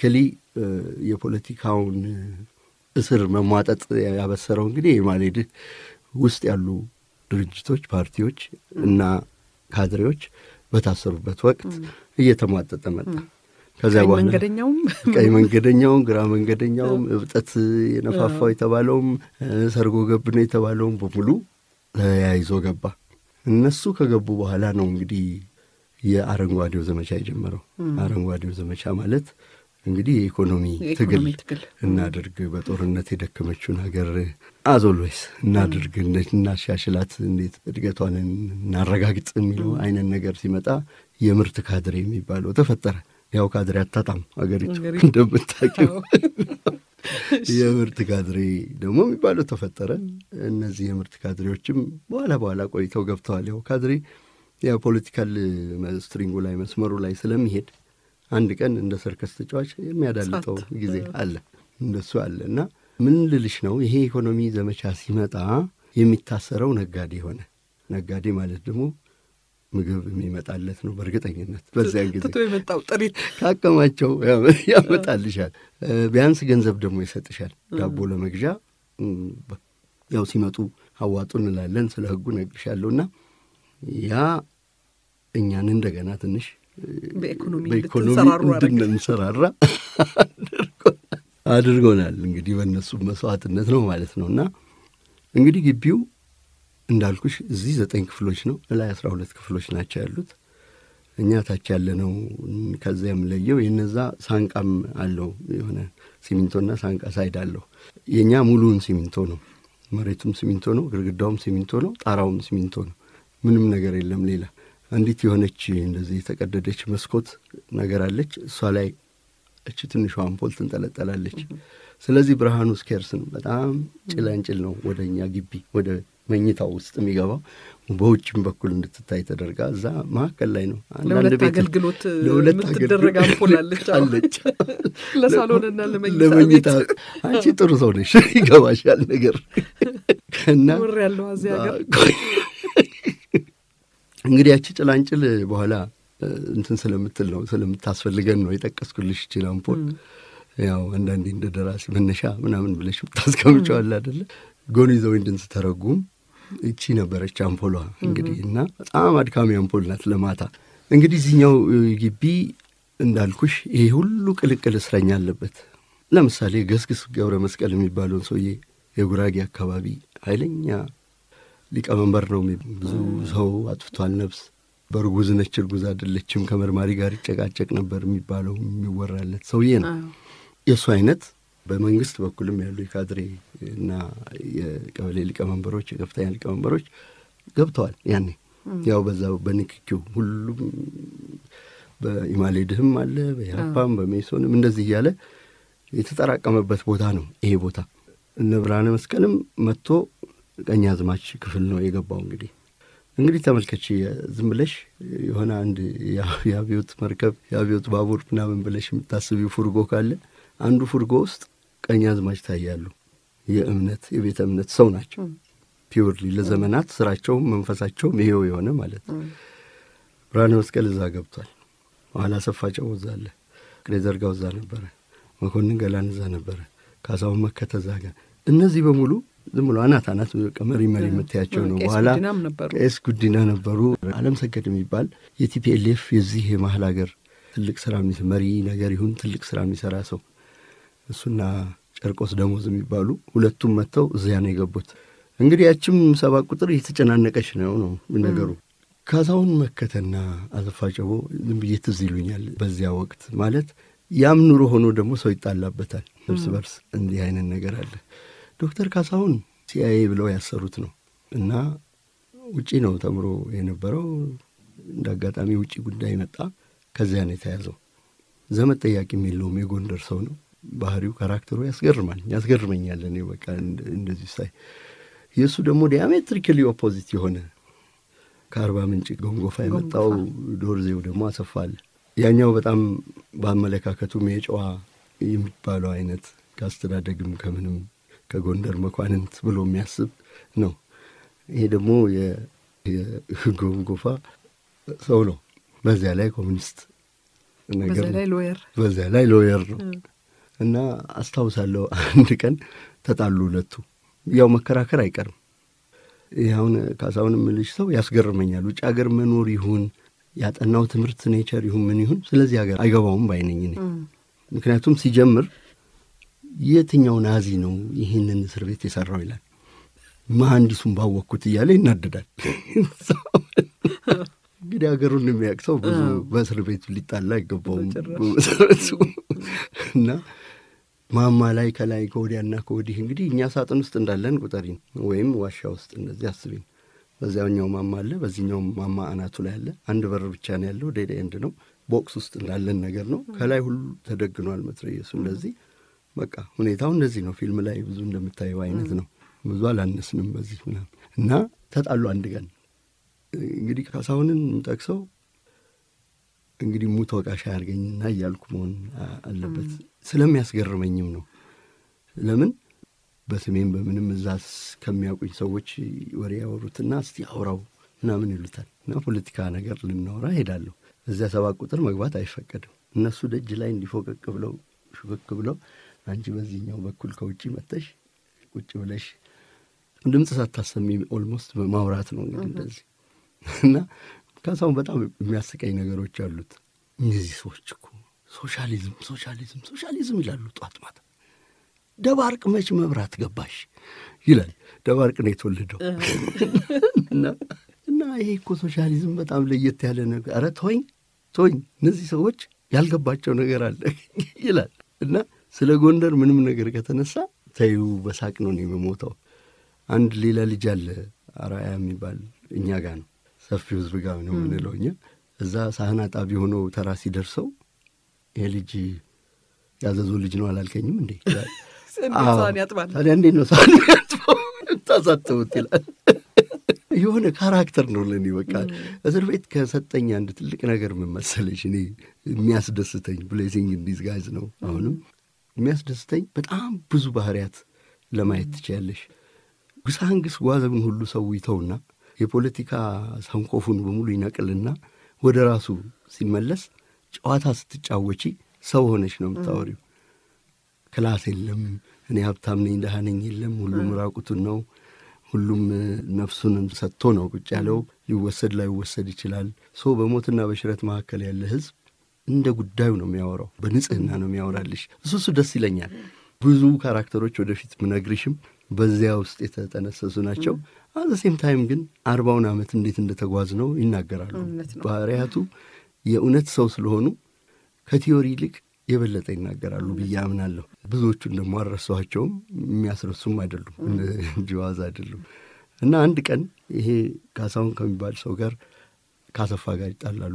Speaker 3: የፖለቲካውን እስር መሟጠጥ ያበሰረው እንግዲህ የማሌድህ ውስጥ ያሉ ድርጅቶች፣ ፓርቲዎች እና ካድሬዎች በታሰሩበት ወቅት እየተሟጠጠ መጣ። ከዚያ በኋላ
Speaker 2: መንገደኛውም
Speaker 3: ቀይ መንገደኛውም ግራ መንገደኛውም እብጠት የነፋፋው የተባለውም ሰርጎ ገብ ነው የተባለውም በሙሉ ተያይዞ ገባ። እነሱ ከገቡ በኋላ ነው እንግዲህ የአረንጓዴው ዘመቻ የጀመረው። አረንጓዴው ዘመቻ ማለት እንግዲህ የኢኮኖሚ ትግል እናድርግ፣ በጦርነት የደከመችውን ሀገር አዞልዌይስ እናድርግ፣ እናሻሽላት፣ እንዴት እድገቷን እናረጋግጥ የሚለው አይነት ነገር ሲመጣ የምርት ካድሬ የሚባለው ተፈጠረ። ያው ካድሬ አታጣም ሀገሪቱ እንደምታውቂው። የምርት ካድሬ ደግሞ የሚባለው ተፈጠረ። እነዚህ የምርት ካድሬዎችም በኋላ በኋላ ቆይተው ገብተዋል። ያው ካድሬ ያው ፖለቲካል ስትሪንጉ ላይ መስመሩ ላይ ስለሚሄድ አንድ ቀን እንደ ሰርከስ ተጫዋች የሚያዳልጠው ጊዜ አለ፣ እንደሱ አለ እና ምን ልልሽ ነው ይሄ ኢኮኖሚ ዘመቻ ሲመጣ የሚታሰረው ነጋዴ ሆነ። ነጋዴ ማለት ደግሞ ምግብ የሚመጣለት ነው በእርግጠኝነት በዚያን ጊዜ
Speaker 2: ትቶ የመጣው ጥሪት
Speaker 3: ካከማቸው ያመጣልሻል። ቢያንስ ገንዘብ ደግሞ ይሰጥሻል ዳቦ ለመግዣ ያው ሲመጡ አዋጡ እንላለን። ስለ ሕጉ እነግርሻለሁ እና ያ እኛን እንደገና ትንሽ
Speaker 2: በኢኮኖሚ
Speaker 3: በኢኮኖሚ
Speaker 2: እንድትንሰራሩ አደረገ።
Speaker 3: እንድንሰራራ አድርጎናል። እንግዲህ በእነሱ መስዋዕትነት ነው ማለት ነው እና እንግዲህ ግቢው እንዳልኩሽ እዚህ ዘጠኝ ክፍሎች ነው፣ እላይ አስራ ሁለት ክፍሎች ናቸው ያሉት። እኛ ታች ያለ ነው። ከዚያ የምለየው የነዛ ሳንቃም አለው የሆነ ሲሚንቶና ሳንቃ ሳይድ አለው። የእኛ ሙሉውን ሲሚንቶ ነው። መሬቱም ሲሚንቶ ነው፣ ግድግዳውም ሲሚንቶ ነው፣ ጣራውም ሲሚንቶ ነው። ምንም ነገር የለም ሌላ። አንዲት የሆነች እንደዚህ የተቀደደች መስኮት ነገር አለች። እሷ ላይ እች ትንሿ አምፖል ትንጠለጠላለች። ስለዚህ ብርሃኑ ስኬርስ ነው። በጣም ጭላንጭል ነው ወደ እኛ ግቢ ወደ መኝታው ውስጥ የሚገባው በውጭም በኩል እንድትታይ ተደርጋ እዛ መካከል ላይ ነው። አንዳንድ
Speaker 2: ለሁለት
Speaker 3: ቤት
Speaker 2: አገልግሎት
Speaker 3: ለሁለት
Speaker 2: የምትደረግ
Speaker 3: አገልግሎት
Speaker 2: አምፖል አለች። አዎ።
Speaker 3: አለች።
Speaker 2: ለሳሎንና ለመኝታ
Speaker 3: ለመኝታ
Speaker 2: ቤት
Speaker 3: አንቺ ጥሩ ሰው ነሽ፣ ይገባሻል ነገር እና
Speaker 2: ውር ያለው እዚህ ሀገር
Speaker 3: እንግዲህ ያቺ ጭላንጭል በኋላ እንትን ስለምትል ነው ስለምታስፈልገን ነው የጠቀስኩልሽ ይችል አምፖል ያው አንዳንዴ እንደ ደራሲ መነሻ ምናምን ብለሽ ታስቀምጨዋል አደለ ጎን ይዘው እንድን ስተረጉም እቺ ነበረች አምፖሏ እንግዲህ እና በጣም አድካሚ አምፖል ናት ለማታ እንግዲህ እዚህኛው ግቢ እንዳልኩሽ ይሄ ሁሉ ቅልቅል እስረኛ አለበት ለምሳሌ ገስግስ ገብረ መስቀል የሚባለውን ሰውዬ የጉራጌ አካባቢ ኃይለኛ ሊቀመንበር ነው። ብዙ ሰው አጥፍቷል ነፍስ። በእርጉዝ ነች እርጉዝ አይደለችም ከመርማሪ ጋር ይጨቃጨቅ ነበር የሚባለው የሚወራለት ሰውዬ ነው። የእሱ አይነት በመንግስት በኩልም ያሉ የካድሬ እና የቀበሌ ሊቀመንበሮች፣ የከፍተኛ ሊቀመንበሮች ገብተዋል። ያኔ ያው በዛ በንክኪው ሁሉም በኢማሌድህም አለ በኢህአፓም በሜሶንም እንደዚህ እያለ የተጠራቀመበት ቦታ ነው ይሄ ቦታ። እነ ብርሃነ መስቀልም መጥቶ ቀኝ አዝማች ክፍል ነው የገባው። እንግዲህ እንግዲህ ተመልከች፣ ዝም ብለሽ የሆነ አንድ የአብዮት መርከብ የአብዮት ባቡር ምናምን ብለሽ የምታስቢው ፉርጎ ካለ አንዱ ፉርጎ ውስጥ ቀኝ አዝማች ታያሉ። የእምነት የቤተ እምነት ሰው ናቸው። ፒውርሊ ለዘመናት ስራቸውም መንፈሳቸውም ይሄው የሆነ ማለት ነው። ብርሃነ መስቀል እዛ ገብቷል። ኋላ ሰፋ ጨው እዛ አለ። ቅሬ ዘርጋው እዛ ነበረ። መኮንን ገላን እዛ ነበረ። ካሳሁን መከተ እዛ ጋር እነዚህ በሙሉ ዝም ብሎ አናት አናት መሪ መሪ የምታያቸው ነው።
Speaker 2: ቄስ
Speaker 3: በኋላ
Speaker 2: ጉዲናም ነበሩ።
Speaker 3: ቄስ ጉዲና ነበሩ። አለም ሰገድ የሚባል የቲፒኤልኤፍ የዚህ የመሀል ሀገር ትልቅ ስራ የሚስ- መሪ ነገር ይሁን ትልቅ ስራ የሚሰራ ሰው እሱና ጨርቆስ ደሞዝ የሚባሉ ሁለቱም መጥተው እዚያ ነው የገቡት። እንግዲህ ያችም ሰባት ቁጥር እየተጨናነቀች ነው ነው ነገሩ። ካሳሁን መከተና አሰፋ ጨቦ ዝም ብዬ ትዝ ይሉኛል በዚያ ወቅት ማለት ያም ኑሮ ሆኖ ደግሞ ሰው ይጣላበታል እርስ በርስ እንዲህ አይነት ነገር አለ። ዶክተር ካሳሁን ሲአይኤ ብለው ያሰሩት ነው እና ውጪ ነው ተምሮ የነበረው። እንደ አጋጣሚ ውጪ ጉዳይ መጣ። ከዚያ ነው የተያዘው። ዘመድ ጠያቂም የለውም። የጎንደር ሰው ነው። ባህሪው ካራክተሩ ያስገርማል፣ ያስገርመኛል። እኔ በቃ እንደ- እንደዚህ ሳይ የእሱ ደግሞ ዲያሜትሪክሊ ኦፖዚት የሆነ ከአርባ ምንጭ ጎንጎፋ የመጣው ዶርዜው ደግሞ አሰፋ አለ። ያኛው በጣም በአመለካከቱም የጨዋ የሚባለው አይነት ከአስተዳደግም ከምንም ከጎንደር መኳንንት ብሎ የሚያስብ ነው። ይሄ ደግሞ የ- የጎንጎፋ ሰው ነው። በዚያ ላይ ኮሚኒስት ነገር
Speaker 2: በዛ ላይ ሎየር
Speaker 3: በዚያ ላይ ሎየር ነው። እና አስታውሳለሁ አንድ ቀን ተጣሉ ሁለቱ። ያው መከራከር አይቀርም። ይህ አሁን ካሳሁን የምልሽ ሰው ያስገርመኛል። ውጭ ሀገር መኖር ይሁን ያጠናው ትምህርት ኔቸር ይሁን ምን ይሁን ስለዚህ ሀገር አይገባውም ባይነኝ እኔ። ምክንያቱም ሲጀምር የትኛው ናዚ ነው ይህንን እስር ቤት የሰራው ይላል። መሐንዲሱን ባወቅኩት እያለ ይናደዳል። እንግዲህ ሀገሩን የሚያውቅ ሰው ብዙ በእስር ቤቱ ሊጣላ አይገባውም በመሰረቱ እና ማማ ላይ ከላይ ከወዲያና ከወዲህ እንግዲህ እኛ ሳጥን ውስጥ እንዳለን ቁጠሪን፣ ወይም ዋሻ ውስጥ እንደዚህ አስቢን። በዚያኛው ማማ አለ፣ በዚህኛው ማማ አናቱ ላይ አለ። አንድ በር ብቻ ነው ያለው፣ ዴድ ኤንድ ነው። ቦክስ ውስጥ እንዳለን ነገር ነው። ከላይ ሁሉ ተደግኗል መትረየሱ። እንደዚህ በቃ ሁኔታው እንደዚህ ነው። ፊልም ላይ ብዙ እንደምታየው አይነት ነው። ብዙ አላነስንም በዚህ ምናምን እና ተጣሉ አንድ ቀን እንግዲህ ካሳሁንን የምጠቅሰው እንግዲህ ሙት ወቃሽ አያርገኝና እያልኩ መሆን አለበት ስለሚያስገርመኝም ነው። ለምን በስሜም በምንም እዛ ከሚያውቁኝ ሰዎች ወሬ ያወሩትና እስቲ አውራው ምናምን ይሉታል እና ፖለቲካ ነገር ልናወራ ሄዳለሁ። እዚያ ሰባት ቁጥር መግባት አይፈቀድም። እነሱ ደጅ ላይ እንዲፎቀቅ ብለው ሹክክ ብለው አንቺ በዚህኛው በኩል ከውጭ መጥተሽ ቁጭ ብለሽ ድምፅ ሳታሰሚ ኦልሞስት ማውራት ነው እንግዲህ እንደዚህ እና ካሳሁን በጣም የሚያስቀኝ ነገሮች አሉት። እነዚህ ሰዎች እኮ ሶሻሊዝም ሶሻሊዝም ሶሻሊዝም ይላሉ ጧት ማታ። ደባርቅ መች መብራት ገባሽ ይላል። ደባርቅ ነው የተወለደው እና እና ይሄ እኮ ሶሻሊዝም በጣም ለየት ያለ ነገር። ኧረ ተወኝ ተወኝ፣ እነዚህ ሰዎች ያልገባቸው ነገር አለ ይላል እና ስለ ጎንደር ምንም ነገር ከተነሳ ተይው በሳቅ ነው እኔ የምሞተው። አንድ ሌላ ልጅ አለ አራያ የሚባል እኛ ጋር ነው ሰፊው ህዝብ ጋር ነው የምንለው እኛ። እዛ ሳህን አጣቢ ሆኖ ተራ ሲደርሰው ይሄ ልጅ ያዘዞ ልጅ ነው አላልከኝም እንዴ? ታዲያ እንዴት ነው ሳህን ያጥበው ታሳተቡት ይላል። የሆነ ካራክተር ነው ለእኔ በቃ እስር ቤት ከሰጠኝ አንድ ትልቅ ነገር ምን መሰለሽ፣ እኔ የሚያስደስተኝ ብሌሲንግ እንዲዝ ጋይዝ ነው። አሁንም የሚያስደስተኝ በጣም ብዙ ባህሪያት ለማየት ትችያለሽ። ጉሳንግስ ጓዘብን ሁሉ ሰው ይተውና የፖለቲካ ሰንኮፉን በሙሉ ይነቅልና ወደ ራሱ ሲመለስ ጨዋታ ስትጫወቺ ሰው ሆነች ነው የምታወሪው። ክላስ የለም፣ እኔ ሀብታም ነኝ ደሃ ነኝ የለም። ሁሉም ራቁቱን ነው። ሁሉም ነፍሱን ሰጥቶ ነው ቁጭ ያለው። ሊወሰድ ላይወሰድ ይችላል። ሰው በሞትና በሽረት መካከል ያለ ህዝብ እንደ ጉዳዩ ነው የሚያወራው። በንጽህና ነው የሚያወራልሽ። እሱ እሱ ደስ ይለኛል። ብዙ ካራክተሮች ወደፊት ምነግርሽም በዚያ ውስጥ የተጠነሰሱ ናቸው። አዘ ሴም ታይም ግን አርባውን ዓመት እንዴት እንደተጓዝ ነው ይናገራሉ። ባህሪያቱ የእውነት ሰው ስለሆኑ ከቲዮሪ ይልቅ የበለጠ ይናገራሉ ብዬ አምናለሁ። ብዙዎቹን ደግሞ አልረሳኋቸውም፣ የሚያስረሱም አይደሉም፣ ጅዋዝ አይደሉም። እና አንድ ቀን ይሄ ካሳሁን ከሚባል ሰው ጋር ካሰፋ ጋር ይጣላሉ።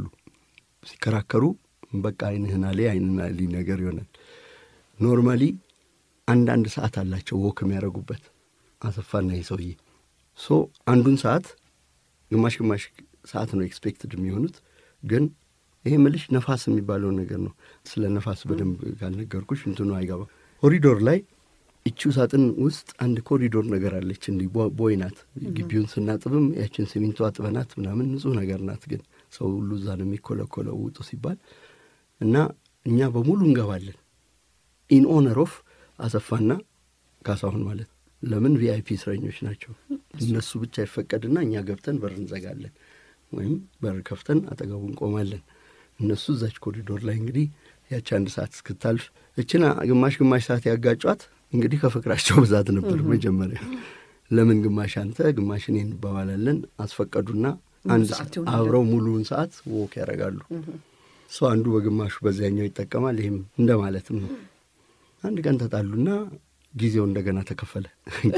Speaker 3: ሲከራከሩ በቃ አይንህና ላይ አይንና ሊ ነገር ይሆናል። ኖርማሊ አንዳንድ ሰዓት አላቸው ወክ የሚያደርጉበት አሰፋና ይህ ሰውዬ ሶ አንዱን ሰዓት ግማሽ ግማሽ ሰዓት ነው ኤክስፔክትድ የሚሆኑት ግን ይሄ ምልሽ ነፋስ የሚባለው ነገር ነው። ስለ ነፋስ በደንብ ካልነገርኩሽ እንትኑ አይገባም። ኮሪዶር ላይ እቺው ሳጥን ውስጥ አንድ ኮሪዶር ነገር አለች። እንዲህ ቦይ ናት። ግቢውን ስናጥብም ያችን ሲሚንቶ አጥበናት ምናምን ንጹህ ነገር ናት። ግን ሰው ሁሉ እዛ ነው የሚኮለኮለው ውጡ ሲባል እና እኛ በሙሉ እንገባለን ኢን ኦነር ኦፍ አሰፋና ካሳሁን ማለት ለምን ቪአይፒ እስረኞች ናቸው። እነሱ ብቻ ይፈቀድና እኛ ገብተን በር እንዘጋለን ወይም በር ከፍተን አጠገቡ እንቆማለን። እነሱ እዛች ኮሪዶር ላይ እንግዲህ ያቺ አንድ ሰዓት እስክታልፍ እችን ግማሽ ግማሽ ሰዓት ያጋጯት እንግዲህ ከፍቅራቸው ብዛት ነበር። መጀመሪያ ለምን ግማሽ አንተ ግማሽ እኔ እንባባላለን። አስፈቀዱና አንድ አብረው ሙሉውን ሰዓት ወክ ያደርጋሉ። ሰው አንዱ በግማሹ በዚያኛው ይጠቀማል። ይህም እንደ ማለትም ነው። አንድ ቀን ተጣሉና ጊዜው እንደገና ተከፈለ።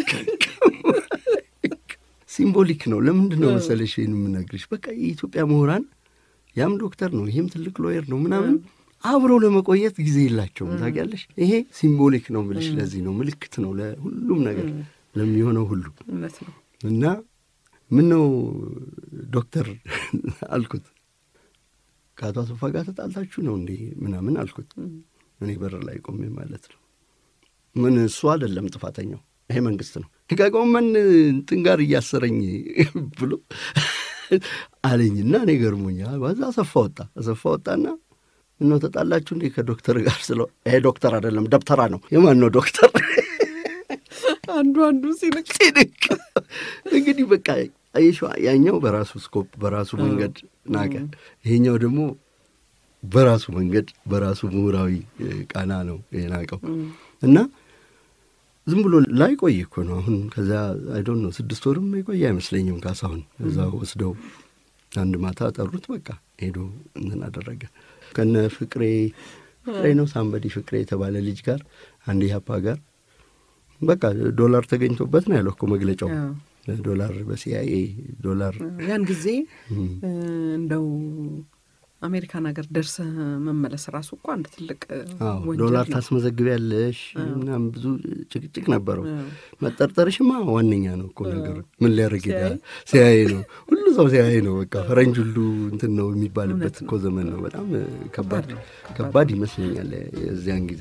Speaker 3: ሲምቦሊክ ነው። ለምንድን ነው መሰለሽ ይህን የምነግርሽ? በቃ የኢትዮጵያ ምሁራን ያም ዶክተር ነው፣ ይህም ትልቅ ሎየር ነው ምናምን አብረው ለመቆየት ጊዜ የላቸውም። ታውቂያለሽ፣ ይሄ ሲምቦሊክ ነው ብልሽ ለዚህ ነው ምልክት ነው ለሁሉም ነገር ለሚሆነው ሁሉ እና ምን ነው ዶክተር አልኩት፣ ከአቶ አሰፋ ጋር ተጣልታችሁ ነው እንዴ ምናምን አልኩት። እኔ በር ላይ ቆሜ ማለት ነው። ምን እሱ አይደለም ጥፋተኛው፣ ይሄ መንግስት ነው ከጎመን እንትን ጋር እያሰረኝ ብሎ አለኝና እኔ ገርሞኛ በዛ አሰፋ ወጣ። አሰፋ ወጣና ምነው ተጣላችሁ እንዴ ከዶክተር ጋር ስለው ይሄ ዶክተር አይደለም ደብተራ ነው። የማን ነው ዶክተር?
Speaker 2: አንዱ አንዱ ሲንቅ
Speaker 3: ሲንቅ እንግዲህ በቃ አየሽዋ፣ ያኛው በራሱ ስኮፕ በራሱ መንገድ ናቀ። ይሄኛው ደግሞ በራሱ መንገድ በራሱ ምሁራዊ ቃና ነው የናቀው እና ዝም ብሎ ላይ ቆይ እኮ ነው አሁን። ከዛ አይዶን ነው ስድስት ወርም የቆየ አይመስለኝም ካሳሁን እዛ ወስደው አንድ ማታ ጠሩት። በቃ ሄዶ እንትን አደረገ ከነ ፍቅሬ ፍቅሬ ነው ሳምበዲ ፍቅሬ የተባለ ልጅ ጋር አንድ ኢህአፓ ጋር በቃ ዶላር ተገኝቶበት ነው ያለው እኮ መግለጫው። ዶላር በሲአይኤ ዶላር
Speaker 2: ያን ጊዜ እንደው አሜሪካን ሀገር ደርሰህ መመለስ ራሱ እኮ አንድ ትልቅ ወንጀል
Speaker 3: ዶላር
Speaker 2: ነው።
Speaker 3: ታስመዘግቢያለሽ ምናምን ብዙ ጭቅጭቅ ነበረው። መጠርጠርሽማ ዋነኛ ነው እኮ ነገሩ። ምን ሊያደርግ ሄዳል? ሲያይ ነው ሁሉ ሰው ሲያይ ነው በቃ ፈረንጅ ሁሉ እንትን ነው የሚባልበት እኮ ዘመን ነው። በጣም ከባድ ከባድ ይመስለኛል የዚያን ጊዜ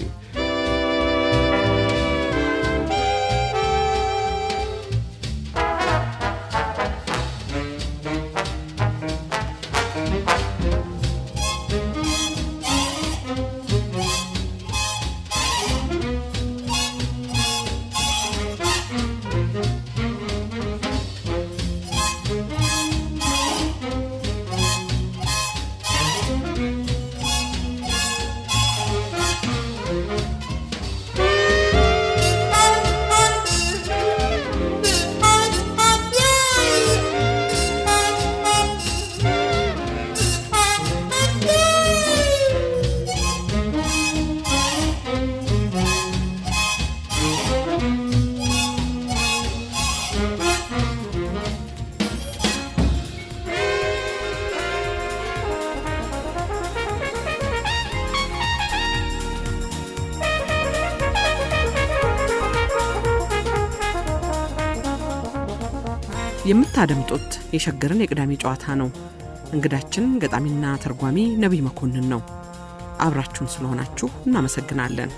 Speaker 2: የምታደምጡት የሸገርን የቅዳሜ ጨዋታ ነው። እንግዳችን ገጣሚና ተርጓሚ ነቢይ መኮንን ነው። አብራችሁን ስለሆናችሁ እናመሰግናለን።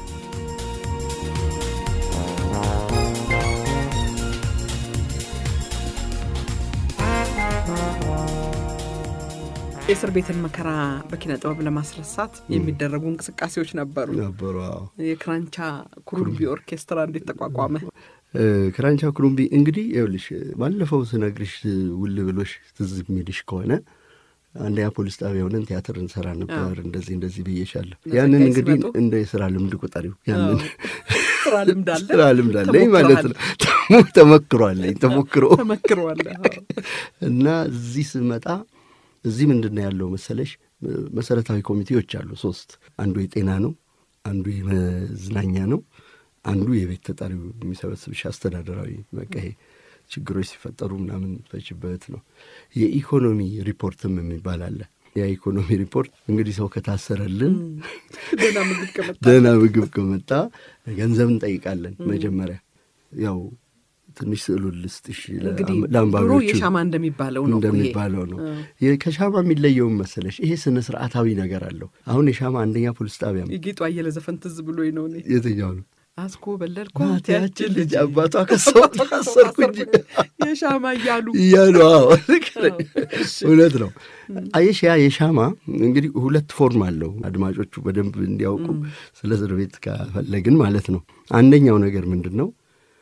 Speaker 2: የእስር ቤትን መከራ በኪነ ጥበብ ለማስረሳት የሚደረጉ እንቅስቃሴዎች ነበሩ።
Speaker 3: ነበሩ። አዎ።
Speaker 2: የክራንቻ ኩሩምቢ ኦርኬስትራ እንዴት ተቋቋመ?
Speaker 3: ክራንቻ ኩሩምቢ እንግዲህ ይኸውልሽ ባለፈው ስነግርሽ ውል ብሎሽ ትዝ የሚልሽ ከሆነ አንደኛ ፖሊስ ጣቢያ ሆነን ቲያትር እንሰራ ነበር። እንደዚህ እንደዚህ ብዬሻለሁ። ያንን
Speaker 2: ዘጋይ
Speaker 3: እንግዲህ
Speaker 2: ሲመጡ?
Speaker 3: እንደ የስራ ልምድ ቁጠሪው። ያንን
Speaker 2: ስራ ልምድ አለ
Speaker 3: ስራ ልምድ አለኝ ማለት ነው። ተሞክሯለኝ ተሞክሮ
Speaker 2: ተመክረዋል።
Speaker 3: እና እዚህ ስመጣ እዚህ ምንድን ነው ያለው መሰለሽ መሰረታዊ ኮሚቴዎች አሉ ሶስት። አንዱ የጤና ነው፣ አንዱ የመዝናኛ ነው፣ አንዱ የቤት ተጠሪው የሚሰበስብሽ አስተዳደራዊ በቃ ይሄ ችግሮች ሲፈጠሩ ምናምን ፈችበት ነው። የኢኮኖሚ ሪፖርትም የሚባል አለ። ያ ኢኮኖሚ ሪፖርት እንግዲህ ሰው ከታሰረልን
Speaker 2: ደህና ምግብ ከመጣ
Speaker 3: ደህና ምግብ ከመጣ ገንዘብ እንጠይቃለን። መጀመሪያ ያው ትንሽ ስዕሉን ልስጥሽ ለ-
Speaker 2: እንግዲህ ድሮ
Speaker 3: ለአንባቢዎቹ
Speaker 2: የሻማ እንደሚባለው ነው እኮ ይሄ።
Speaker 3: እንደሚባለው ነው። የ- ከሻማ የሚለየውም መሰለሽ ይሄ ስነ ስርዓታዊ ነገር አለው። አሁን የሻማ አንደኛ ፖሊስ ጣቢያ
Speaker 2: የጌጡ አየለ ዘፈን ትዝ ብሎኝ ነው እኔ
Speaker 3: የትኛው ነው?
Speaker 2: አስኮ በለልኳት ያችን ልጅ
Speaker 3: አባቷ ከሰው ታሰርኩ እንጂ
Speaker 2: የሻማ እያሉ
Speaker 3: እያሉ አዎ፣ ልክ ነኝ።
Speaker 2: እሺ።
Speaker 3: እውነት ነው። አየሽ ያ የሻማ እንግዲህ ሁለት ፎርም አለው። አድማጮቹ በደንብ እንዲያውቁ ስለ እስር ቤት ከፈለግን ማለት ነው። አንደኛው ነገር ምንድን ነው?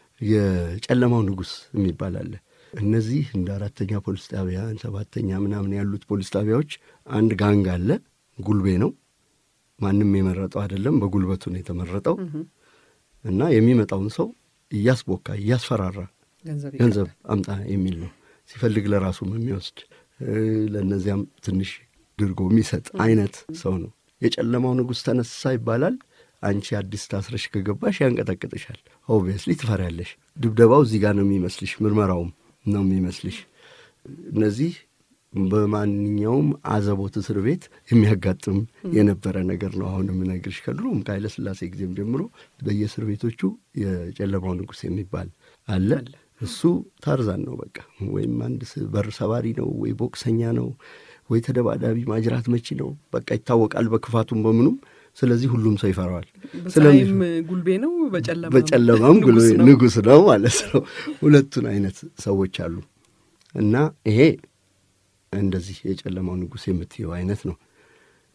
Speaker 3: የጨለማው ንጉሥ የሚባል አለ። እነዚህ እንደ አራተኛ ፖሊስ ጣቢያ ሰባተኛ ምናምን ያሉት ፖሊስ ጣቢያዎች አንድ ጋንግ አለ። ጉልቤ ነው። ማንም የመረጠው አይደለም። በጉልበቱ ነው የተመረጠው እና የሚመጣውን ሰው እያስቦካ እያስፈራራ
Speaker 2: ገንዘብ
Speaker 3: ገንዘብ አምጣ የሚል ነው። ሲፈልግ ለራሱም የሚወስድ እ፣ ለእነዚያም ትንሽ ድርጎ የሚሰጥ አይነት ሰው ነው። የጨለማው ንጉሥ ተነሳ ይባላል። አንቺ አዲስ ታስረሽ ከገባሽ ያንቀጠቅጥሻል። ኦብቪየስሊ ትፈሪያለሽ። ድብደባው እዚህ ጋር ነው የሚመስልሽ፣ ምርመራውም ነው የሚመስልሽ። እነዚህ በማንኛውም አዘቦት እስር ቤት የሚያጋጥም የነበረ ነገር ነው። አሁን የምነግርሽ ከድሮም ከኃይለ ሥላሴ ጊዜም ጀምሮ በየእስር ቤቶቹ የጨለማው ንጉሥ የሚባል አለ። እሱ ታርዛን ነው በቃ። ወይም አንድ ስ- በር ሰባሪ ነው፣ ወይ ቦክሰኛ ነው፣ ወይ ተደባዳቢ ማጅራት መቺ ነው። በቃ ይታወቃል በክፋቱም በምኑም። ስለዚህ ሁሉም ሰው ይፈራዋል።
Speaker 2: በፀሐይም ጉልቤ ነው፣ በጨለማ
Speaker 3: በጨለማም
Speaker 2: ንጉሥ ነው።
Speaker 3: ንጉሥ ነው ማለት ነው። ሁለቱን አይነት ሰዎች አሉ እና ይሄ እንደዚህ የጨለማው ንጉሥ የምትየው አይነት ነው።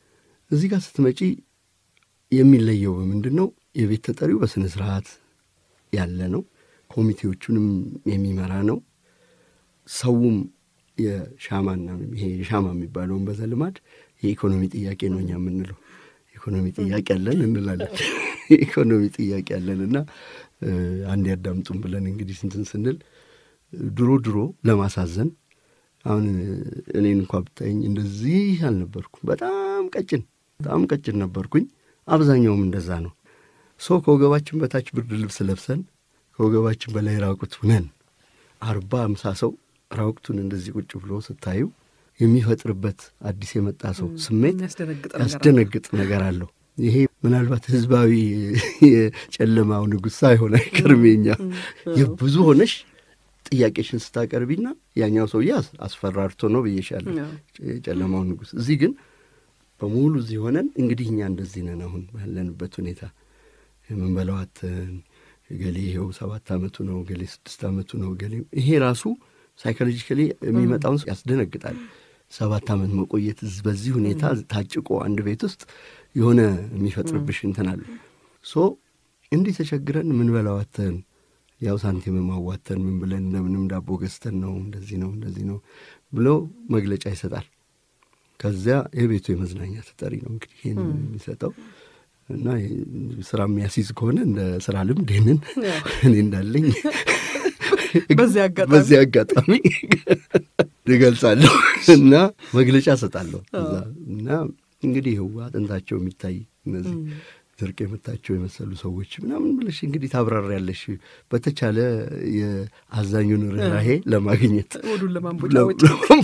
Speaker 3: እዚህ ጋር ስትመጪ የሚለየው በምንድን ነው? የቤት ተጠሪው በስነ ስርዓት ያለ ነው። ኮሚቴዎቹንም የሚመራ ነው። ሰውም የሻማና ይሄ የሻማ የሚባለውን በዘልማድ የኢኮኖሚ ጥያቄ ነው እኛ የምንለው ኢኮኖሚ ጥያቄ አለን እንላለን። የኢኮኖሚ ጥያቄ አለን እና አንድ ያዳምጡም ብለን እንግዲህ ስንትን ስንል ድሮ ድሮ ለማሳዘን አሁን እኔን እንኳ ብታየኝ እንደዚህ አልነበርኩም። በጣም ቀጭን በጣም ቀጭን ነበርኩኝ። አብዛኛውም እንደዛ ነው። ሰው ከወገባችን በታች ብርድ ልብስ ለብሰን ከወገባችን በላይ ራቁት ሁነን አርባ አምሳ ሰው ራቁቱን እንደዚህ ቁጭ ብሎ ስታዩ የሚፈጥርበት አዲስ የመጣ ሰው ስሜት ያስደነግጥ ነገር አለው። ይሄ ምናልባት ህዝባዊ የጨለማው ንጉሥ ሳይሆን አይቀርም። የኛ የብዙ ሆነሽ ጥያቄሽን ስታቀርቢና ያኛው ሰውዬ አስፈራርቶ ነው ብዬሻለሁ፣ የጨለማው ንጉሥ። እዚህ ግን በሙሉ እዚህ ሆነን እንግዲህ እኛ እንደዚህ ነን። አሁን ባለንበት ሁኔታ የምንበላው አተን ገሌ ይኸው ሰባት ዓመቱ ነው፣ ገሌ ስድስት ዓመቱ ነው፣ ገሌ ይሄ ራሱ ሳይኮሎጂካሊ የሚመጣውን ያስደነግጣል። ሰባት ዓመት መቆየት በዚህ ሁኔታ ታጭቆ አንድ ቤት ውስጥ የሆነ የሚፈጥርብሽ እንትን አለ። ሶ እንዲህ ተቸግረን ምንበላው አተን ያው ሳንቲም ማዋተን ምን ብለን እንደምንም ዳቦ ገዝተን ነው እንደዚህ ነው እንደዚህ ነው ብሎ መግለጫ ይሰጣል። ከዚያ የቤቱ የመዝናኛ ተጠሪ ነው እንግዲህ ይህን የሚሰጠው እና ስራ የሚያስይዝ ከሆነ እንደ ስራ ልምድ ይህንን እኔ እንዳለኝ በዚህ አጋጣሚ እገልጻለሁ እና መግለጫ እሰጣለሁ እና እንግዲህ ይኸው አጥንታቸው የሚታይ እነዚህ ድርቅ የመታቸው የመሰሉ ሰዎች ምናምን ብለሽ እንግዲህ ታብራሪያለሽ በተቻለ የአዛኙን ርኅራሄ ለማግኘት
Speaker 2: ወዱን ለማንቦጫወጫ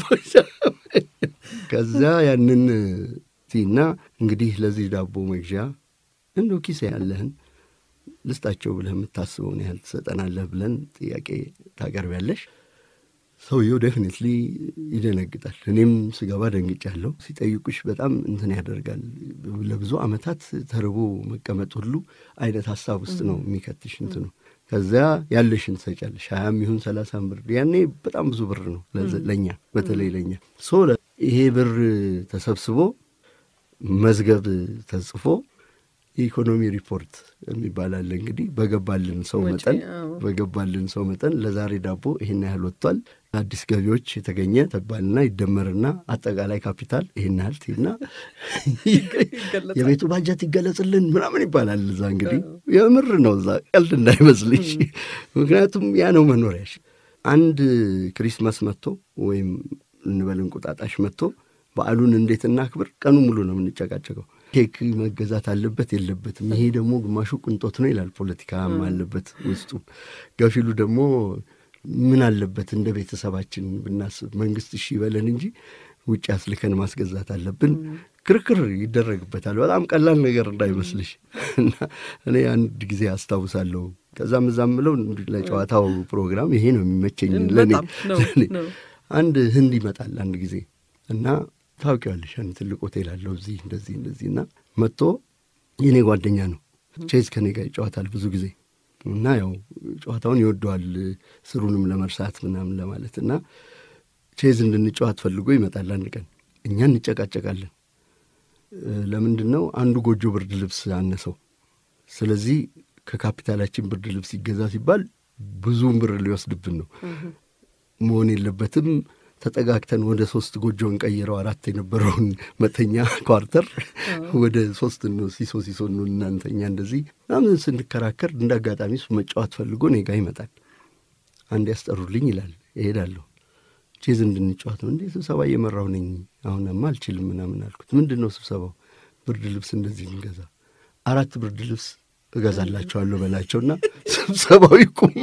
Speaker 3: ከዛ ያንን ቲና እንግዲህ ለዚህ ዳቦ መግዣ እንደው ኪሴ ያለህን ልስጣቸው ብለህ የምታስበውን ያህል ትሰጠናለህ ብለን ጥያቄ ታቀርቢያለሽ። ሰውየው ዴፊኒትሊ ይደነግጣል። እኔም ስገባ ደንግጫለሁ። ሲጠይቁሽ በጣም እንትን ያደርጋል። ለብዙ ዓመታት ተርቦ መቀመጥ ሁሉ አይነት ሀሳብ ውስጥ ነው የሚከትሽ እንትኑ። ከዚያ ያለሽን ትሰጫለሽ። ሀያም ይሁን ሰላሳም ብር ያኔ በጣም ብዙ ብር ነው ለእኛ በተለይ ለእኛ ሶ ይሄ ብር ተሰብስቦ መዝገብ ተጽፎ የኢኮኖሚ ሪፖርት የሚባል አለ። እንግዲህ በገባልን ሰው መጠን በገባልን ሰው መጠን ለዛሬ ዳቦ ይህን ያህል ወጥቷል፣ አዲስ ገቢዎች የተገኘ ተባልና ይደመርና አጠቃላይ ካፒታል ይህን ያህል ቲና የቤቱ ባጀት ይገለጽልን ምናምን ይባላል። እዛ እንግዲህ የምር ነው፣ እዛ ቀልድ እንዳይመስልሽ። ምክንያቱም ያ ነው መኖሪያሽ። አንድ ክሪስማስ መጥቶ ወይም እንበል እንቁጣጣሽ መጥቶ በዓሉን እንዴት እናክብር? ቀኑ ሙሉ ነው የምንጨቃጨቀው። ኬክ መገዛት አለበት የለበትም፣ ይሄ ደግሞ ግማሹ ቅንጦት ነው ይላል። ፖለቲካም አለበት ውስጡ። ገፊሉ ደግሞ ምን አለበት እንደ ቤተሰባችን ብናስብ፣ መንግስት እሺ ይበለን እንጂ ውጭ አስልከን ማስገዛት አለብን። ክርክር ይደረግበታል። በጣም ቀላል ነገር እንዳይመስልሽ። እና እኔ አንድ ጊዜ አስታውሳለሁ። ከዛም እዛም ብለው ለጨዋታው ፕሮግራም ይሄ ነው የሚመቸኝ ለእኔ። አንድ ህንድ ይመጣል አንድ ጊዜ እና ታውቂዋለሽ አንድ ትልቅ ሆቴል አለው እዚህ እንደዚህ እንደዚህ እና መጥቶ የእኔ ጓደኛ ነው። ቼዝ ከኔ ጋር ይጫወታል ብዙ ጊዜ እና ያው ጨዋታውን ይወደዋል ስሩንም ለመርሳት ምናምን ለማለት እና ቼዝ እንድንጫወት ፈልጎ ይመጣል። አንድ ቀን እኛ እንጨቃጨቃለን። ለምንድን ነው አንዱ ጎጆ ብርድ ልብስ አነሰው። ስለዚህ ከካፒታላችን ብርድ ልብስ ይገዛ ሲባል ብዙውን ብር ሊወስድብን ነው። መሆን የለበትም ተጠጋግተን ወደ ሶስት ጎጆ እንቀይረው አራት የነበረውን መተኛ ኳርተር ወደ ሶስት ነው ሲሶ ሲሶ ነው እናንተኛ እንደዚህ ምናምን ስንከራከር እንደ አጋጣሚ እሱ መጫወት ፈልጎ እኔ ጋ ይመጣል። አንድ ያስጠሩልኝ ይላል። እሄዳለሁ። ቼዝ እንድንጫወት ነው እንዴ? ስብሰባ እየመራሁ ነኝ። አሁንማ አልችልም ምናምን አልኩት። ምንድን ነው ስብሰባው? ብርድ ልብስ እንደዚህ እንገዛ፣ አራት ብርድ ልብስ እገዛላቸዋለሁ በላቸውና ስብሰባው ይቁም።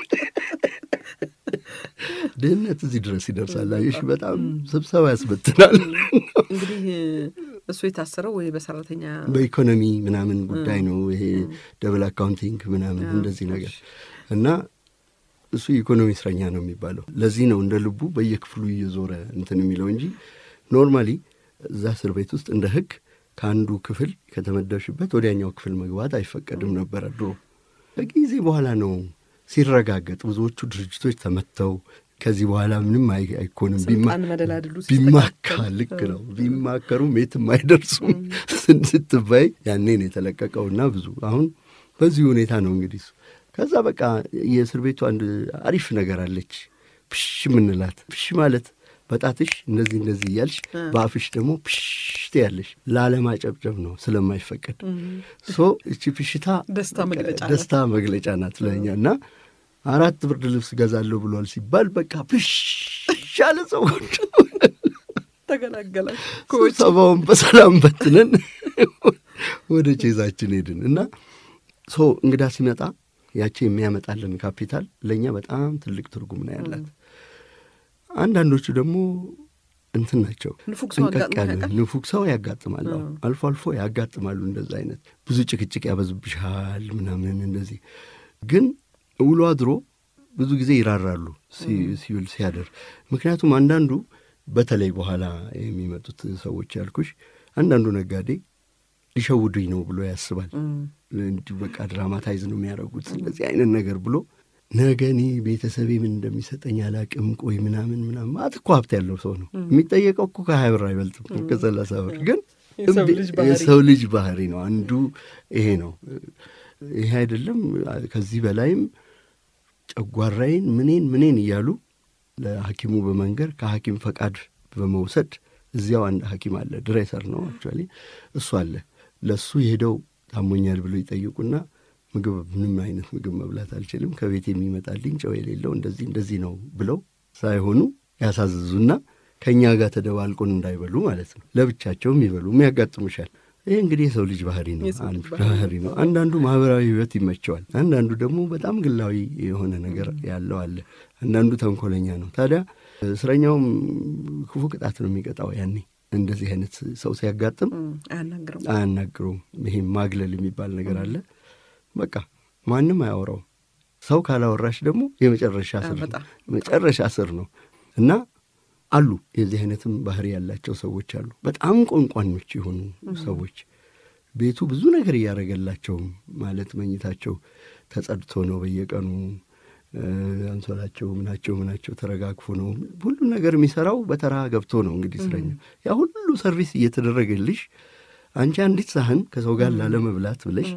Speaker 3: ድህነት እዚህ ድረስ ይደርሳል። አየሽ፣ በጣም ስብሰባ ያስበትናል።
Speaker 2: እንግዲህ እሱ የታሰረው ወይ በሰራተኛ
Speaker 3: በኢኮኖሚ ምናምን ጉዳይ ነው ይሄ ደብል አካውንቲንግ ምናምን እንደዚህ ነገር እና እሱ የኢኮኖሚ እስረኛ ነው የሚባለው። ለዚህ ነው እንደ ልቡ በየክፍሉ እየዞረ እንትን የሚለው እንጂ ኖርማሊ እዛ እስር ቤት ውስጥ እንደ ሕግ ከአንዱ ክፍል ከተመደብሽበት ወዲያኛው ክፍል መግባት አይፈቀድም ነበረ ድሮ። ከጊዜ በኋላ ነው ሲረጋገጥ ብዙዎቹ ድርጅቶች ተመተው ከዚህ በኋላ ምንም አይ- አይኮንም ቢማ-
Speaker 2: ስልጣን መደላድሉ
Speaker 3: ቢማካ
Speaker 2: ሲስተካከል።
Speaker 3: ልክ ነው ቢማከሩም የትም አይደርሱም ስትባይ ያኔ ነው የተለቀቀውና ብዙ አሁን በዚህ ሁኔታ ነው እንግዲህ እሱ ከዛ በቃ የእስር ቤቱ አንድ አሪፍ ነገር አለች ፕሽ የምንላት ፕሽ ማለት በጣትሽ እንደዚህ እንደዚህ እያልሽ በአፍሽ ደግሞ ፕሽ ትያለሽ ላለማጨብጨብ ነው ስለማይፈቀድ ሶ እቺ ፕሽታ
Speaker 2: ደስታ መግለጫ ናት።
Speaker 3: ደስታ መግለጫ ናት ለእኛ እና አራት ብርድ ልብስ ገዛለሁ ብሏል ሲባል በቃ ፕሽ ያለ ሰዎች
Speaker 2: ተገላገላችሁ።
Speaker 3: ስብሰባውን በሰላም በትነን ወደ ቼዛችን ሄድን እና ሶ እንግዳ ሲመጣ ያቺ የሚያመጣልን ካፒታል ለእኛ በጣም ትልቅ ትርጉም ነው ያላት። አንዳንዶቹ ደግሞ እንትን ናቸው
Speaker 2: ንፉግ ሰው
Speaker 3: ጥንቀቅ
Speaker 2: አጋጥሞ
Speaker 3: ያለ
Speaker 2: ያውቃል?
Speaker 3: ንፉግ ሰው ያጋጥማል። አዎ፣ አልፎ አልፎ ያጋጥማሉ። እንደዛ አይነት ብዙ ጭቅጭቅ ያበዙብሻል ምናምን እንደዚህ። ግን ውሎ አድሮ ብዙ ጊዜ ይራራሉ ሲ- ሲውል ሲያደር። ምክንያቱም አንዳንዱ በተለይ በኋላ የሚመጡት ሰዎች ያልኩሽ አንዳንዱ ነጋዴ ሊሸውዱኝ ነው ብሎ ያስባል። እንዲሁ በቃ ድራማታይዝ ነው የሚያደርጉት እንደዚህ አይነት ነገር ብሎ ነገ እኔ ቤተሰቤ ምን እንደሚሰጠኝ አላቅም፣ ቆይ ምናምን ምናምን ማለት እኮ ሀብት ያለው ሰው ነው የሚጠየቀው እኮ ከሀያ ብር አይበልጥም ከሰላሳ ብር ግን
Speaker 2: የሰው
Speaker 3: እምቢ-
Speaker 2: ልጅ ባህሪ።
Speaker 3: የሰው ልጅ ባህሪ ነው አንዱ ይሄ ነው። ይሄ አይደለም ከዚህ በላይም ጨጓራዬን ምኔን ምኔን እያሉ ለሐኪሙ በመንገር ከሐኪም ፈቃድ በመውሰድ እዚያው አንድ ሐኪም አለ ድሬሰር ነው አክቹዋሊ እሱ አለ ለእሱ የሄደው ታሞኛል ብሎ ይጠይቁና ምግብ ምንም አይነት ምግብ መብላት አልችልም ከቤት የሚመጣልኝ ጨው የሌለው እንደዚህ እንደዚህ ነው ብለው ሳይሆኑ ያሳዝዙና ከእኛ ጋር ተደባልቆን እንዳይበሉ ማለት ነው ለብቻቸውም ይበሉም ያጋጥሙሻል ይህ እንግዲህ የሰው ልጅ ባህሪ ነው
Speaker 2: የሰው ልጅ
Speaker 3: አንዱ ባህሪ ነው አንዳንዱ ማህበራዊ ህይወት ይመቸዋል አንዳንዱ ደግሞ በጣም ግላዊ የሆነ ነገር ያለው አለ አንዳንዱ ተንኮለኛ ነው ታዲያ እስረኛውም ክፉ ቅጣት ነው የሚቀጣው ያኔ እንደዚህ አይነት ሰው ሲያጋጥም
Speaker 2: እም፣ አያናግረውም።
Speaker 3: አያናግረውም ይሄም ማግለል የሚባል ነገር አለ በቃ ማንም አያወራውም ሰው ካላወራሽ ደግሞ የመጨረሻ ስር ነው
Speaker 2: በጣም
Speaker 3: መጨረሻ ስር ነው እና አሉ የዚህ አይነትም ባህሪ ያላቸው ሰዎች አሉ በጣም ቆንቋኞች የሆኑ ሰዎች ቤቱ ብዙ ነገር እያደረገላቸው ማለት መኝታቸው ተጸድቶ ነው በየቀኑ እ፣ አንሶላቸው ምናቸው ምናቸው ተረጋግፎ ነው ሁሉም ነገር የሚሰራው በተራ ገብቶ ነው እንግዲህ እስረኛ ያ ሁሉ ሰርቪስ እየተደረገልሽ አንቺ አንዲት ሳህን ከሰው ጋር ላለመብላት ብለሽ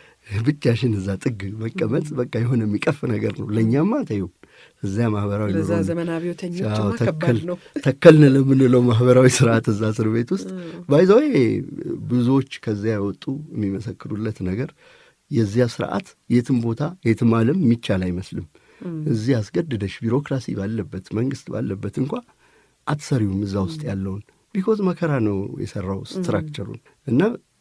Speaker 3: ብቻሽን እዛ ጥግ መቀመጥ በቃ የሆነ የሚቀፍ ነገር ነው ለእኛማ ተይው እዚያ ማህበራዊ
Speaker 2: ለዛ
Speaker 3: ኑሮ ነው።
Speaker 2: ዘመን
Speaker 3: አዎ፣
Speaker 2: አብዮተኞችማ ከባድ
Speaker 3: ተከል
Speaker 2: ነው።
Speaker 3: ተከልን ለምንለው ማህበራዊ ስርዓት እዛ እስር ቤት ውስጥ ባይዘዌ ብዙዎች ከዚያ የወጡ የሚመሰክሩለት ነገር የዚያ ስርዓት የትም ቦታ የትም ዓለም የሚቻል አይመስልም። እዚህ አስገድደሽ ቢሮክራሲ ባለበት መንግስት ባለበት እንኳ አትሰሪውም እዛ ውስጥ ያለውን ቢኮዝ መከራ ነው የሰራው ስትራክቸሩን እና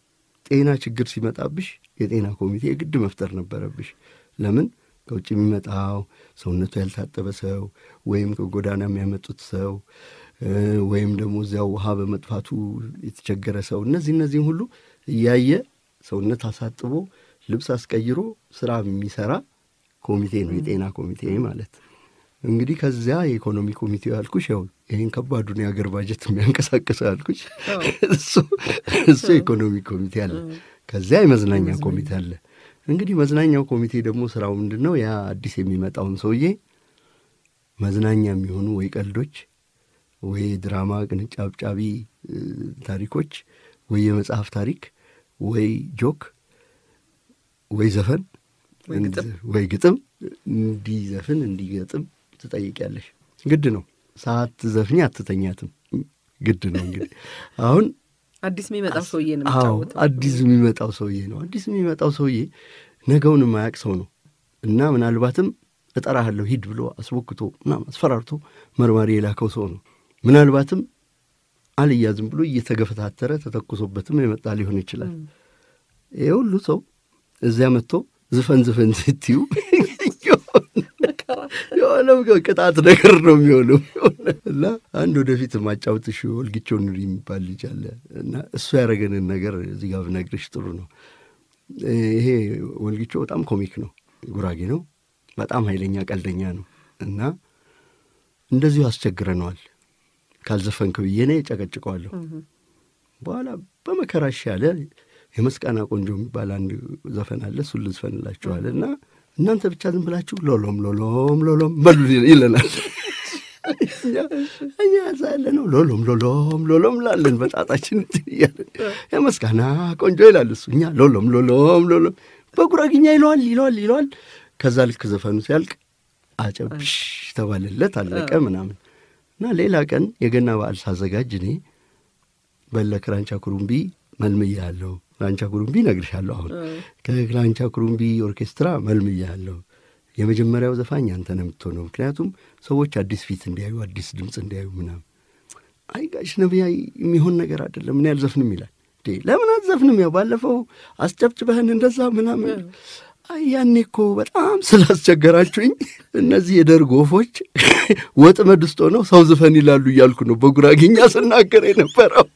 Speaker 3: ጤና ችግር ሲመጣብሽ የጤና ኮሚቴ የግድ መፍጠር ነበረብሽ። ለምን ከውጭ የሚመጣው ሰውነቱ ያልታጠበ ሰው ወይም ከጎዳና የሚያመጡት ሰው እ፣ ወይም ደግሞ እዚያው ውሃ በመጥፋቱ የተቸገረ ሰው እነዚህ እነዚህም ሁሉ እያየ ሰውነት አሳጥቦ ልብስ አስቀይሮ ስራ የሚሰራ ኮሚቴ ነው የጤና ኮሚቴ ማለት። እንግዲህ ከዚያ የኢኮኖሚ ኮሚቴው ያልኩሽ ያው ይህን ከባዱን የአገር ባጀት የሚያንቀሳቅሰው ያልኩሽ እሱ እሱ የኢኮኖሚ ኮሚቴ አለ። ከዚያ የመዝናኛ ኮሚቴ አለ። እንግዲህ መዝናኛው ኮሚቴ ደግሞ ስራው ምንድን ነው? ያ አዲስ የሚመጣውን ሰውዬ መዝናኛ የሚሆኑ ወይ ቀልዶች ወይ ድራማ ቅንጫብጫቢ እ፣ ታሪኮች ወይ የመጽሐፍ ታሪክ ወይ ጆክ ወይ ዘፈን
Speaker 2: ወይ ግጥም።
Speaker 3: ወይ ግጥም እንዲዘፍን እንዲገጥም ትጠይቂያለሽ። ግድ ነው። ሰዓት ዘፍኝ አትተኛትም። ግድ ነው እንግዲህ አሁን
Speaker 2: አዲስ የሚመጣው ሰውዬ ነው
Speaker 3: አዎ
Speaker 2: የሚጫወተው።
Speaker 3: አዲስ የሚመጣው ሰውዬ ነው። አዲስ የሚመጣው ሰውዬ ነገውን የማያውቅ ሰው ነው እና ምናልባትም እጠራሃለሁ ሂድ ብሎ አስቦክቶ ምናምን አስፈራርቶ መርማሪ የላከው ሰው ነው። ምናልባትም አልያዝም ብሎ እየተገፈታተረ ተተኩሶበትም የመጣ ሊሆን ይችላል። ይህ ሁሉ ሰው እዚያ መጥቶ ዝፈን ዝፈን ስትዩ የሆነ ቅጣት ነገር ነው የሚሆነው እና አንድ ወደፊት ማጫወትሽ ወልጊቸው ኑሪ የሚባል ልጅ አለ እና እሱ ያደረገንን ነገር እዚህ ጋር ብነግርሽ ጥሩ ነው። ይሄ ወልጊቸው በጣም ኮሚክ ነው፣ ጉራጌ ነው፣ በጣም ኃይለኛ ቀልደኛ ነው እና እንደዚሁ አስቸግረነዋል። ካልዘፈንክ ብዬ እኔ ጨቀጭቀዋለሁ። በኋላ በመከራሽ ያለ የመስቃና ቆንጆ የሚባል አንድ ዘፈን አለ። እሱን ልዝፈንላችኋል እና እናንተ ብቻ ዝም ብላችሁ ሎሎም ሎሎም ሎሎም በሉ ይለናል። እኛ እኛ እዛ ያለ ነው ሎሎም ሎሎም ሎሎም ላለን በጣጣችን እንትን እያለን የመስጋና ቆንጆ ይላል እሱ። እኛ ሎሎም ሎሎም ሎሎም በጉራግኛ ይለዋል ይለዋል ይለዋል። ከዛ ልክ ዘፈኑ ሲያልቅ አጨብሽ ተባለለት አለቀ ምናምን እና ሌላ ቀን የገና በዓል ሳዘጋጅ እኔ በለ ክራንቻ ኩሩምቢ መልምያለሁ። ክራንቻ ኩሩምቢ እነግርሻለሁ። አሁን ከክራንቻ ኩሩምቢ ኦርኬስትራ መልምያለሁ። የመጀመሪያው ዘፋኝ አንተ ነው የምትሆነው፣ ምክንያቱም ሰዎች አዲስ ፊት እንዲያዩ አዲስ ድምፅ እንዲያዩ ምናምን። አይ ጋሽ ነቢያ የሚሆን ነገር አይደለም እኔ አልዘፍንም ይላል። እንዴ ለምን አትዘፍንም? ያው ባለፈው አስጨብጭበህን እንደዛ ምናምን አይ ያኔ እኮ በጣም ስላስቸገራችሁኝ እነዚህ የደርግ ወፎች ወጥመድ ውስጥ ሆነው ሰው ዝፈን ይላሉ እያልኩ ነው በጉራጌኛ ስናገር የነበረው።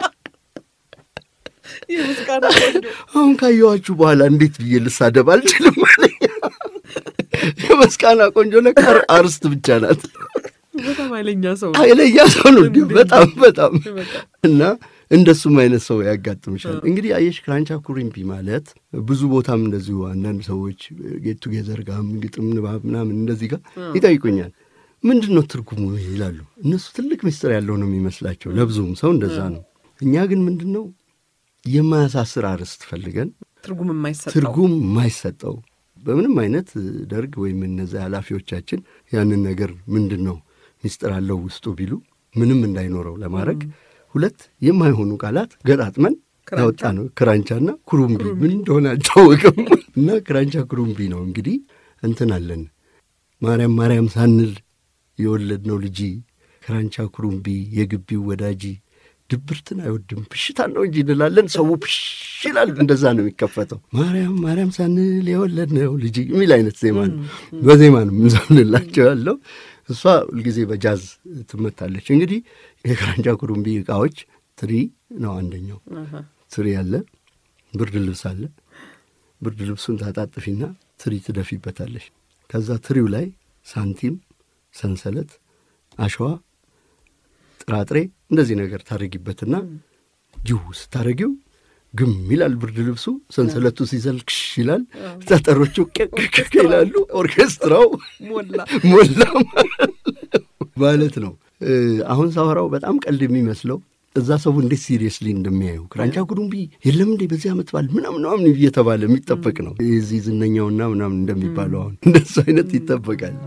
Speaker 3: አሁን ካየኋችሁ በኋላ እንዴት ብዬ ልሳደብ አልችልም አለኝ። የመስቃና ቆንጆ ለካ አርስት ብቻ ናት።
Speaker 2: በጣም ኃይለኛ ሰው
Speaker 3: ኃይለኛ ሰው ነው እንዲሁ በጣም በጣም እና እንደሱም አይነት ሰው ያጋጥምሻል። እንግዲህ አየሽ ክራንቻ ኩሪምፒ ማለት ብዙ ቦታም እንደዚሁ አንዳንድ ሰዎች ጌት ቱጌዘር ጋም ግጥም ንባብ ምናምን እንደዚህ ጋር ይጠይቁኛል። ምንድን ነው ትርጉሙ ይላሉ። እነሱ ትልቅ ምስጢር ያለው ነው የሚመስላቸው። ለብዙም ሰው እንደዛ ነው። እኛ ግን ምንድን ነው የማያሳስር አርዕስት ፈልገን
Speaker 2: ትርጉም የማይሰጠው
Speaker 3: ትርጉም የማይሰጠው በምንም አይነት ደርግ ወይም እነዚያ ኃላፊዎቻችን ያንን ነገር ምንድን ነው ሚስጥር አለው ውስጡ ቢሉ ምንም እንዳይኖረው ለማድረግ ሁለት የማይሆኑ ቃላት ገጣጥመን ያወጣ ነው። ክራንቻና ኩሩምቢ ምን እንደሆነ አይታወቅም። እና ክራንቻ ኩሩምቢ ነው እንግዲህ እንትን አለን ማርያም ማርያም ሳንል የወለድነው ልጂ ክራንቻ ኩሩምቢ የግቢው ወዳጂ ድብርትን አይወድም ብሽታን ነው እንጂ እንላለን። ሰው ብሽ ይላል። እንደዛ ነው የሚከፈተው። ማርያም ማርያም ሳንል የወለድነው ልጅ የሚል አይነት ዜማ ነው። በዜማ ነው የምንዘምንላቸው ያለው። እሷ ሁልጊዜ በጃዝ ትመታለች። እንግዲህ የክራንቻ ኩሩምቢ እቃዎች ትሪ ነው አንደኛው። ትሪ አለ፣ ብርድ ልብስ አለ። ብርድ ልብሱን ታጣጥፊና ትሪ ትደፊበታለች። ከዛ ትሪው ላይ ሳንቲም፣ ሰንሰለት፣ አሸዋ ጥራጥሬ እንደዚህ ነገር ታደረጊበትና ጅው ስታደረጊው ግም ይላል ብርድ ልብሱ። ሰንሰለቱ ሲዘልክሽ ይላል። ጠጠሮቹ ቅቅቅ ይላሉ። ኦርኬስትራው ሞላ ማለት ነው። አሁን ሳወራው በጣም ቀልድ የሚመስለው እዛ ሰው እንዴት ሲሪየስሊ እንደሚያዩ ክራንቻ ኩሩምቢ የለም እንዴ በዚህ ዓመት በዓል ምናምን ምናምን እየተባለ የሚጠበቅ ነው። የዚህ ዝነኛውና ምናምን እንደሚባለው አሁን እንደሱ አይነት ይጠበቃል።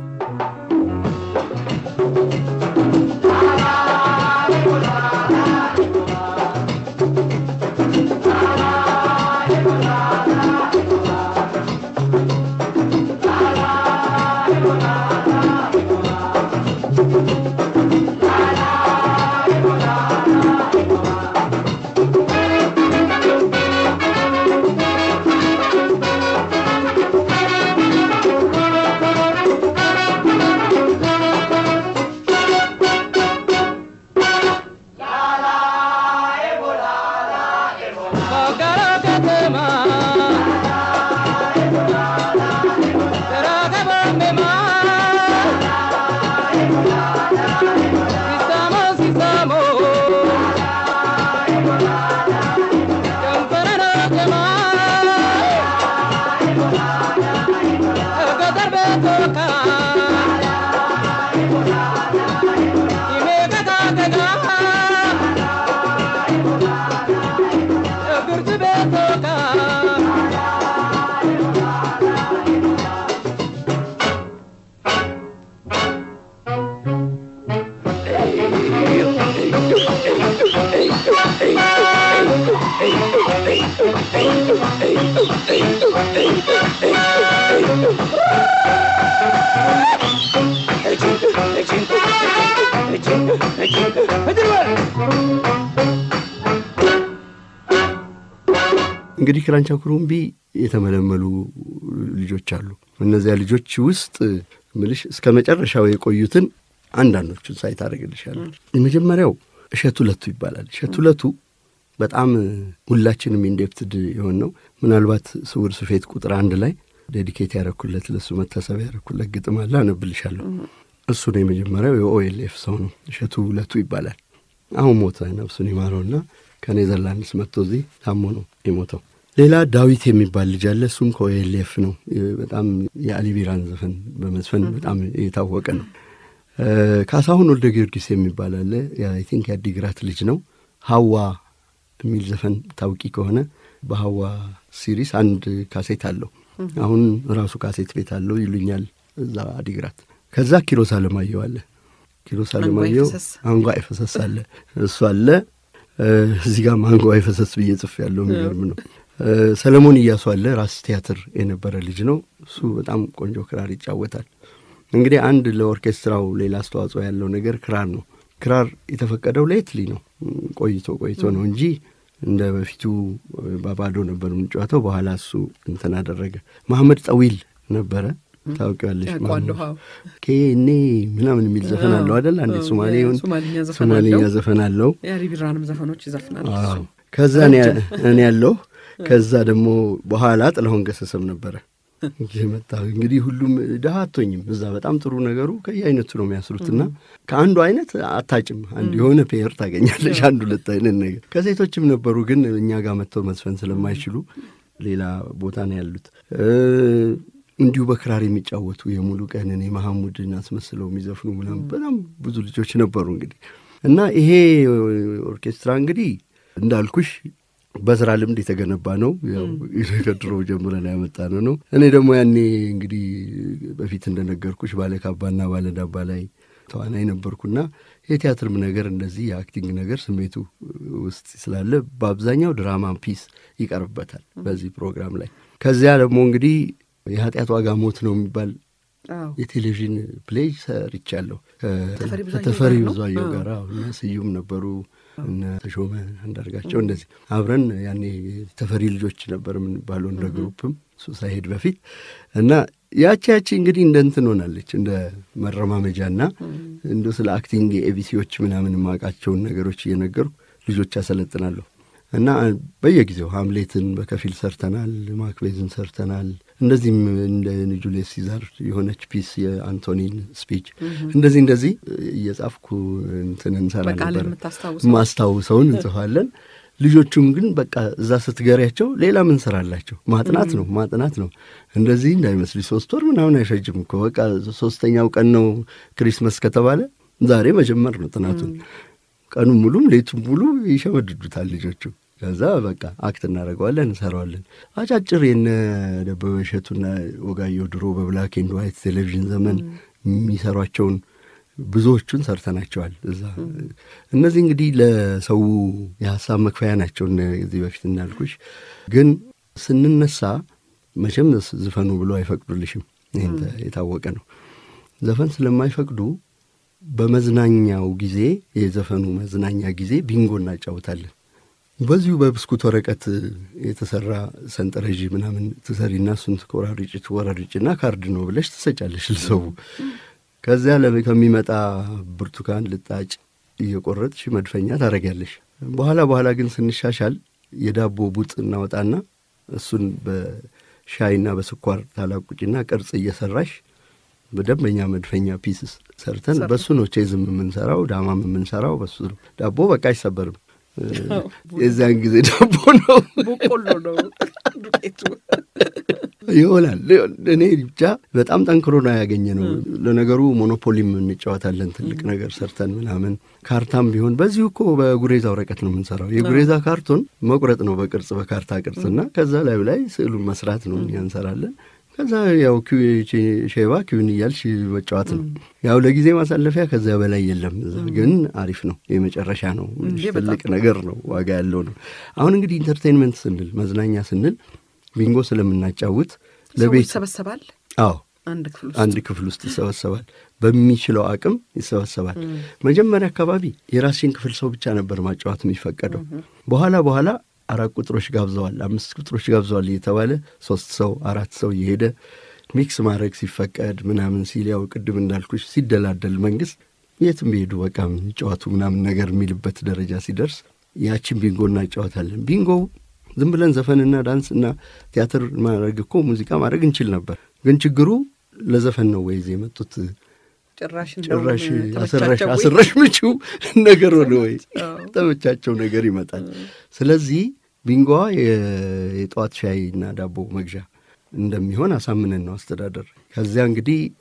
Speaker 3: እንግዲህ ክራንቻ ኩሩምቢ የተመለመሉ ልጆች አሉ። እነዚያ ልጆች ውስጥ ምልሽ እስከ መጨረሻው የቆዩትን አንዳንዶቹን ሳይት አደርግልሻለሁ። የመጀመሪያው እሸቱ ለቱ ይባላል። እሸቱ ለቱ በጣም ሁላችንም ኢንዴፕትድ የሆን ነው። ምናልባት ስውር ስፌት ቁጥር አንድ ላይ ዴዲኬት ያረኩለት ለሱ መታሰቢያ ያረኩለት ግጥም አለ፣ አነብልሻለሁ። እሱ ነው የመጀመሪያው የኦኤልኤፍ ሰው ነው። እሸቱ ለቱ ይባላል። አሁን ሞተ፣ ነፍሱን ይማረውና ከኔዘርላንድስ መጥቶ እዚህ ታሞ ነው የሞተው። ሌላ ዳዊት የሚባል ልጅ አለ። እሱም ከኦኤልኤፍ ነው። በጣም የአሊ ቢራን ዘፈን በመዝፈን በጣም የታወቀ ነው። ካሳሁን ወልደ ጊዮርጊስ የሚባል አለ። አይ ቲንክ የአዲግራት ልጅ ነው። ሀዋ የሚል ዘፈን ታውቂ ከሆነ በሀዋ ሲሪስ አንድ ካሴት አለው። አሁን ራሱ ካሴት ቤት አለው ይሉኛል እዛ አዲግራት። ከዛ ኪሮስ አለማየሁ አለ። ኪሮስ አለማየሁ አንጓ አይፈሰስ አለ። እሱ አለ። እዚህ ጋር አንጓ አይፈሰስ ብዬ ጽፍ ያለው የሚገርም ነው። ሰለሞን እያሱ አለ። ራስ ቲያትር የነበረ ልጅ ነው። እሱ በጣም ቆንጆ ክራር ይጫወታል። እንግዲህ አንድ ለኦርኬስትራው ሌላ አስተዋጽኦ ያለው ነገር ክራር ነው። ክራር የተፈቀደው ሌትሊ ነው፣ ቆይቶ ቆይቶ ነው እንጂ እንደ በፊቱ በባዶ ነበር የምንጫወተው። በኋላ እሱ እንትን አደረገ። መሐመድ ጠዊል ነበረ ታውቂዋለሽ? ኬኔ ምናምን የሚል ዘፈን አለው አደል? አንዴ ሶማሌ ይሁን ሶማሌኛ ዘፈን አለው።
Speaker 2: የሪቢራንም ዘፈኖች ይዘፍናል።
Speaker 3: ከዛ እኔ ያለሁ ከዛ ደግሞ በኋላ ጥላሁን ገሰሰም ነበረ መጣ። እንግዲህ ሁሉም ድሀ አቶኝም እዛ በጣም ጥሩ ነገሩ ከየአይነቱ ነው የሚያስሩትና ከአንዱ አይነት አታጭም። አንድ የሆነ ፔየር ታገኛለች፣ አንድ ሁለት አይነት ነገር። ከሴቶችም ነበሩ፣ ግን እኛ ጋር መጥተው መዝፈን ስለማይችሉ ሌላ ቦታ ነው ያሉት። እንዲሁ በክራር የሚጫወቱ የሙሉ ቀንን የመሐሙድን አስመስለው የሚዘፍኑ ምናምን በጣም ብዙ ልጆች ነበሩ። እንግዲህ እና ይሄ ኦርኬስትራ እንግዲህ እንዳልኩሽ በስራ ልምድ የተገነባ ነው። ያው ከድሮ ጀምረን ያመጣነው ነው። እኔ ደግሞ ያኔ እንግዲህ በፊት እንደነገርኩሽ ባለካባና ባለዳባ ላይ ተዋናይ ነበርኩና የቲያትርም ነገር እንደዚህ የአክቲንግ ነገር ስሜቱ ውስጥ ስላለ በአብዛኛው ድራማ ፒስ ይቀርብበታል በዚህ ፕሮግራም ላይ። ከዚያ ደግሞ እንግዲህ የኃጢአት ዋጋ ሞት ነው የሚባል የቴሌቪዥን ፕሌይ ሰርቻለሁ ከተፈሪ ብዙአየሁ ጋር እና ስዩም ነበሩ እነ ተሾመ አንዳርጋቸው እንደዚህ አብረን ያኔ ተፈሪ ልጆች ነበር የምንባለው እንደ ግሩፕም እሱ ሳይሄድ በፊት እና ያቺ ያቺ እንግዲህ እንደ እንትን ሆናለች እንደ መረማመጃና እንደ ስለ አክቲንግ የኤቢሲዎች ምናምን የማውቃቸውን ነገሮች እየነገርኩ ልጆች ያሰለጥናለሁ እና በየጊዜው ሀምሌትን በከፊል ሰርተናል፣ ማክቤዝን ሰርተናል። እንደዚህም እንደ ጁልየስ ሲዛር የሆነች ፒስ የአንቶኒን ስፒች እንደዚህ እንደዚህ እየጻፍኩ እንትን እንሰራ ነበር። ማስታውሰውን እንጽፋለን። ልጆቹም ግን በቃ እዛ ስትገሪያቸው ሌላ ምን ስራላቸው ማጥናት ነው ማጥናት ነው። እንደዚህ እንዳይመስል ሶስት ወር ምናምን አይፈጅም እኮ በቃ ሶስተኛው ቀን ነው ክሪስመስ ከተባለ ዛሬ መጀመር ነው ጥናቱን። ቀኑ ሙሉም ሌቱም ሙሉ ይሸመድዱታል ልጆቹ። ከዛ በቃ አክት እናደርገዋለን እንሰራዋለን። አጫጭር የነ ደበበ እሸቱና ወጋየሁ ድሮ በብላክ ኤንድ ዋይት ቴሌቪዥን ዘመን የሚሰሯቸውን ብዙዎቹን ሰርተናቸዋል እዛ። እነዚህ እንግዲህ ለሰው የሀሳብ መክፈያ ናቸው። እዚህ በፊት እንዳልኩሽ ግን ስንነሳ መቼም ዝፈኑ ብሎ አይፈቅዱልሽም። ይህም የታወቀ ነው። ዘፈን ስለማይፈቅዱ በመዝናኛው ጊዜ የዘፈኑ መዝናኛ ጊዜ ቢንጎ እናጫውታለን። በዚሁ በብስኩት ወረቀት የተሰራ ሰንጠረዥ ምናምን ትሰሪና እሱን ትቆራርጭ ትቆራርጭና ካርድ ነው ብለሽ ትሰጫለሽ ልሰው ከዚያ ከሚመጣ ብርቱካን ልጣጭ እየቆረጥሽ መድፈኛ ታደርጊያለሽ። በኋላ በኋላ ግን ስንሻሻል የዳቦ ቡጥ እናወጣና እሱን በሻይና በስኳር ታላቁጭና ቅርጽ እየሰራሽ በደንበኛ መድፈኛ ፒስስ ሰርተን በሱ ነው ቼዝም የምንሰራው ዳማም የምንሰራው በሱ ነው። ዳቦ በቃ አይሰበርም። የዚያን ጊዜ ዳቦ ነው
Speaker 2: በቆሎ ነው ዱቄቱ
Speaker 3: ይሆናል። እኔ ብቻ በጣም ጠንክሮ ነው ያገኘ ነው። ለነገሩ ሞኖፖሊም እንጫወታለን ትልቅ ነገር ሰርተን ምናምን ካርታም ቢሆን በዚሁ እኮ በጉሬዛ ወረቀት ነው የምንሰራው። የጉሬዛ ካርቶን መቁረጥ ነው በቅርጽ በካርታ ቅርጽና ከዛ ላዩ ላይ ስዕሉን መስራት ነው እኛ እንሰራለን። ከዛ ያው ሼባ ኪውን እያልሽ መጫወት ነው። ያው ለጊዜ ማሳለፊያ ከዚያ በላይ የለም። እዛ ግን አሪፍ ነው። የመጨረሻ ነው። ትልቅ ነገር ነው። ዋጋ ያለው ነው። አሁን እንግዲህ ኢንተርቴንመንት ስንል መዝናኛ ስንል ቢንጎ ስለምናጫውት
Speaker 2: ለቤት ይሰበሰባል።
Speaker 3: አዎ አንድ ክፍል ውስጥ ይሰበሰባል። በሚችለው አቅም ይሰበሰባል። መጀመሪያ አካባቢ የራስሽን ክፍል ሰው ብቻ ነበር ማጫወት የሚፈቀደው። በኋላ በኋላ አራት ቁጥሮች ጋብዘዋል፣ አምስት ቁጥሮች ጋብዘዋል እየተባለ ሶስት ሰው አራት ሰው እየሄደ ሚክስ ማድረግ ሲፈቀድ ምናምን ሲል ያው ቅድም እንዳልኩሽ ሲደላደል መንግስት የትም ቢሄዱ በቃ ጨዋቱ ምናምን ነገር የሚልበት ደረጃ ሲደርስ ያችን ቢንጎ እናጫወታለን። ቢንጎው ዝም ብለን ዘፈንና ዳንስና ቲያትር ማድረግ እኮ ሙዚቃ ማድረግ እንችል ነበር። ግን ችግሩ ለዘፈን ነው ወይዝ የመጡት
Speaker 2: ጭራሽ
Speaker 3: ጭራሽ አስረሽ አስረሽ ምችው ነገር ሆነ ወይ ተመቻቸው ነገር ይመጣል። ስለዚህ ቢንጎዋ የጠዋት ሻይ እና ዳቦ መግዣ እንደሚሆን አሳምነን ነው አስተዳደር። ከዚያ እንግዲህ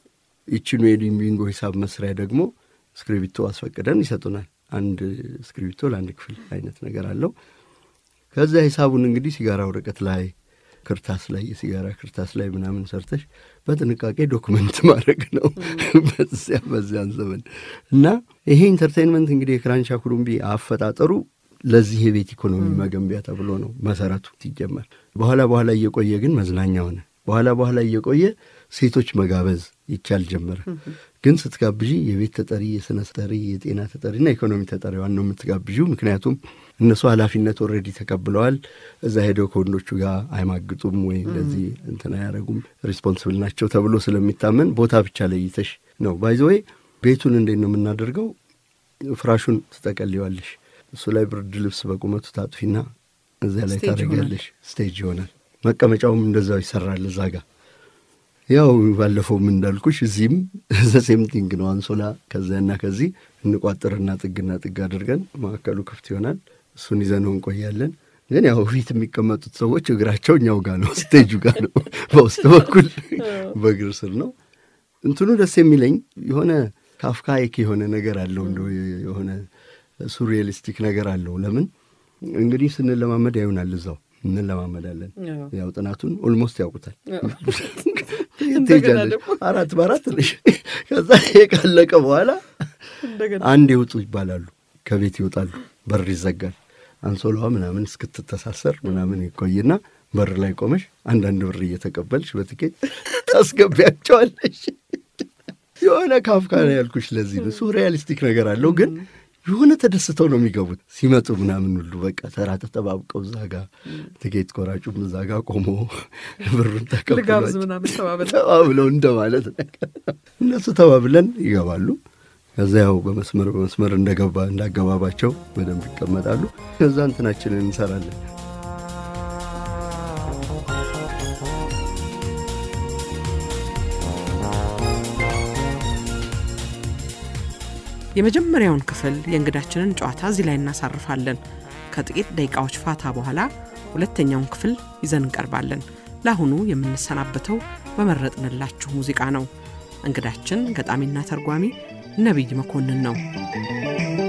Speaker 3: ይችኑ የቢንጎ ሂሳብ መስሪያ ደግሞ እስክሪብቶ አስፈቅደን ይሰጡናል። አንድ እስክሪብቶ ለአንድ ክፍል አይነት ነገር አለው። ከዛ ሂሳቡን እንግዲህ ሲጋራ ወረቀት ላይ ክርታስ ላይ የሲጋራ ክርታስ ላይ ምናምን ሰርተሽ በጥንቃቄ ዶክመንት ማድረግ ነው በዚያ በዚያን ዘመን እና ይሄ ኢንተርቴንመንት እንግዲህ የክራንቻ ኩሩምቢ አፈጣጠሩ ለዚህ የቤት ኢኮኖሚ መገንቢያ ተብሎ ነው መሰረቱ ሲጀመር። በኋላ በኋላ እየቆየ ግን መዝናኛ ሆነ። በኋላ በኋላ እየቆየ ሴቶች መጋበዝ ይቻል ጀመረ። ግን ስትጋብዢ የቤት ተጠሪ፣ የስነ ተጠሪ፣ የጤና ተጠሪና ኢኮኖሚ ተጠሪዋን ነው የምትጋብዢው። ምክንያቱም እነሱ ኃላፊነት ኦልሬዲ ተቀብለዋል። እዛ ሄደው ከወንዶቹ ጋር አይማግጡም ወይ እንደዚህ እንትን አያደርጉም፣ ሪስፖንስብል ናቸው ተብሎ ስለሚታመን ቦታ ብቻ ለይተሽ ነው ባይዘወይ ቤቱን እንዴት ነው የምናደርገው? ፍራሹን ትጠቀልዋለሽ እሱ ላይ ብርድ ልብስ በቁመቱ ታጥፊና እዚያ ላይ
Speaker 2: ስቴጅ
Speaker 3: ታደርጊያለሽ። ስቴጅ ይሆናል። መቀመጫውም እንደዛው ይሰራል እዛ ጋር። ያው ባለፈውም እንዳልኩሽ እዚህም ዘሴም ቲንግ ነው። አንሶላ ከዚያና ከዚህ እንቋጥርና ጥግና ጥግ አድርገን ማዕከሉ ክፍት ይሆናል። እሱን ይዘነው እንቆያለን። ግን ያው ፊት የሚቀመጡት ሰዎች እግራቸው እኛው ጋር ነው፣ ስቴጁ ጋር ነው። በውስጥ በኩል በእግር ስር ነው። እንትኑ ደስ የሚለኝ የሆነ ካፍካይክ የሆነ ነገር አለው እንደው የሆነ ሱሪያሊስቲክ ነገር አለው። ለምን እንግዲህ ስንለማመድ ያዩናል፣ እዛው እንለማመዳለን። ያው ጥናቱን ኦልሞስት ያውቁታል። ትሄጃለሽ አራት በአራት ነሽ። ከዛ ይሄ ካለቀ በኋላ አንድ ይውጡ ይባላሉ። ከቤት ይወጣሉ፣ በር ይዘጋል። አንሶላዋ ምናምን እስክትተሳሰር ምናምን ይቆይና በር ላይ ቆመሽ አንዳንድ ብር እየተቀበልሽ በትኬት ታስገቢያቸዋለሽ። የሆነ ካፍካ ነው ያልኩሽ። ለዚህ ነው ሱሪያሊስቲክ ነገር አለው ግን የሆነ ተደስተው ነው የሚገቡት ሲመጡ ምናምን ሁሉ በቃ ተራ ተጠባብቀው እዛ ጋ ትኬት ቆራጩም እዛ ጋ ቆሞ ብሩን
Speaker 2: ልጋብዝ
Speaker 3: ተቀብሏቸው
Speaker 2: ምናምን ተባብለው
Speaker 3: ተባብለው እንደማለት ነገር እነሱ ተባብለን ይገባሉ። ከዛ ያው በመስመር በመስመር እንደገባ እንዳገባባቸው በደንብ ይቀመጣሉ። ከዛ እንትናችንን እንሰራለን።
Speaker 2: የመጀመሪያውን ክፍል የእንግዳችንን ጨዋታ እዚህ ላይ እናሳርፋለን። ከጥቂት ደቂቃዎች ፋታ በኋላ ሁለተኛውን ክፍል ይዘን እንቀርባለን። ለአሁኑ የምንሰናበተው በመረጥንላችሁ ሙዚቃ ነው። እንግዳችን ገጣሚና ተርጓሚ ነቢይ መኮንን ነው።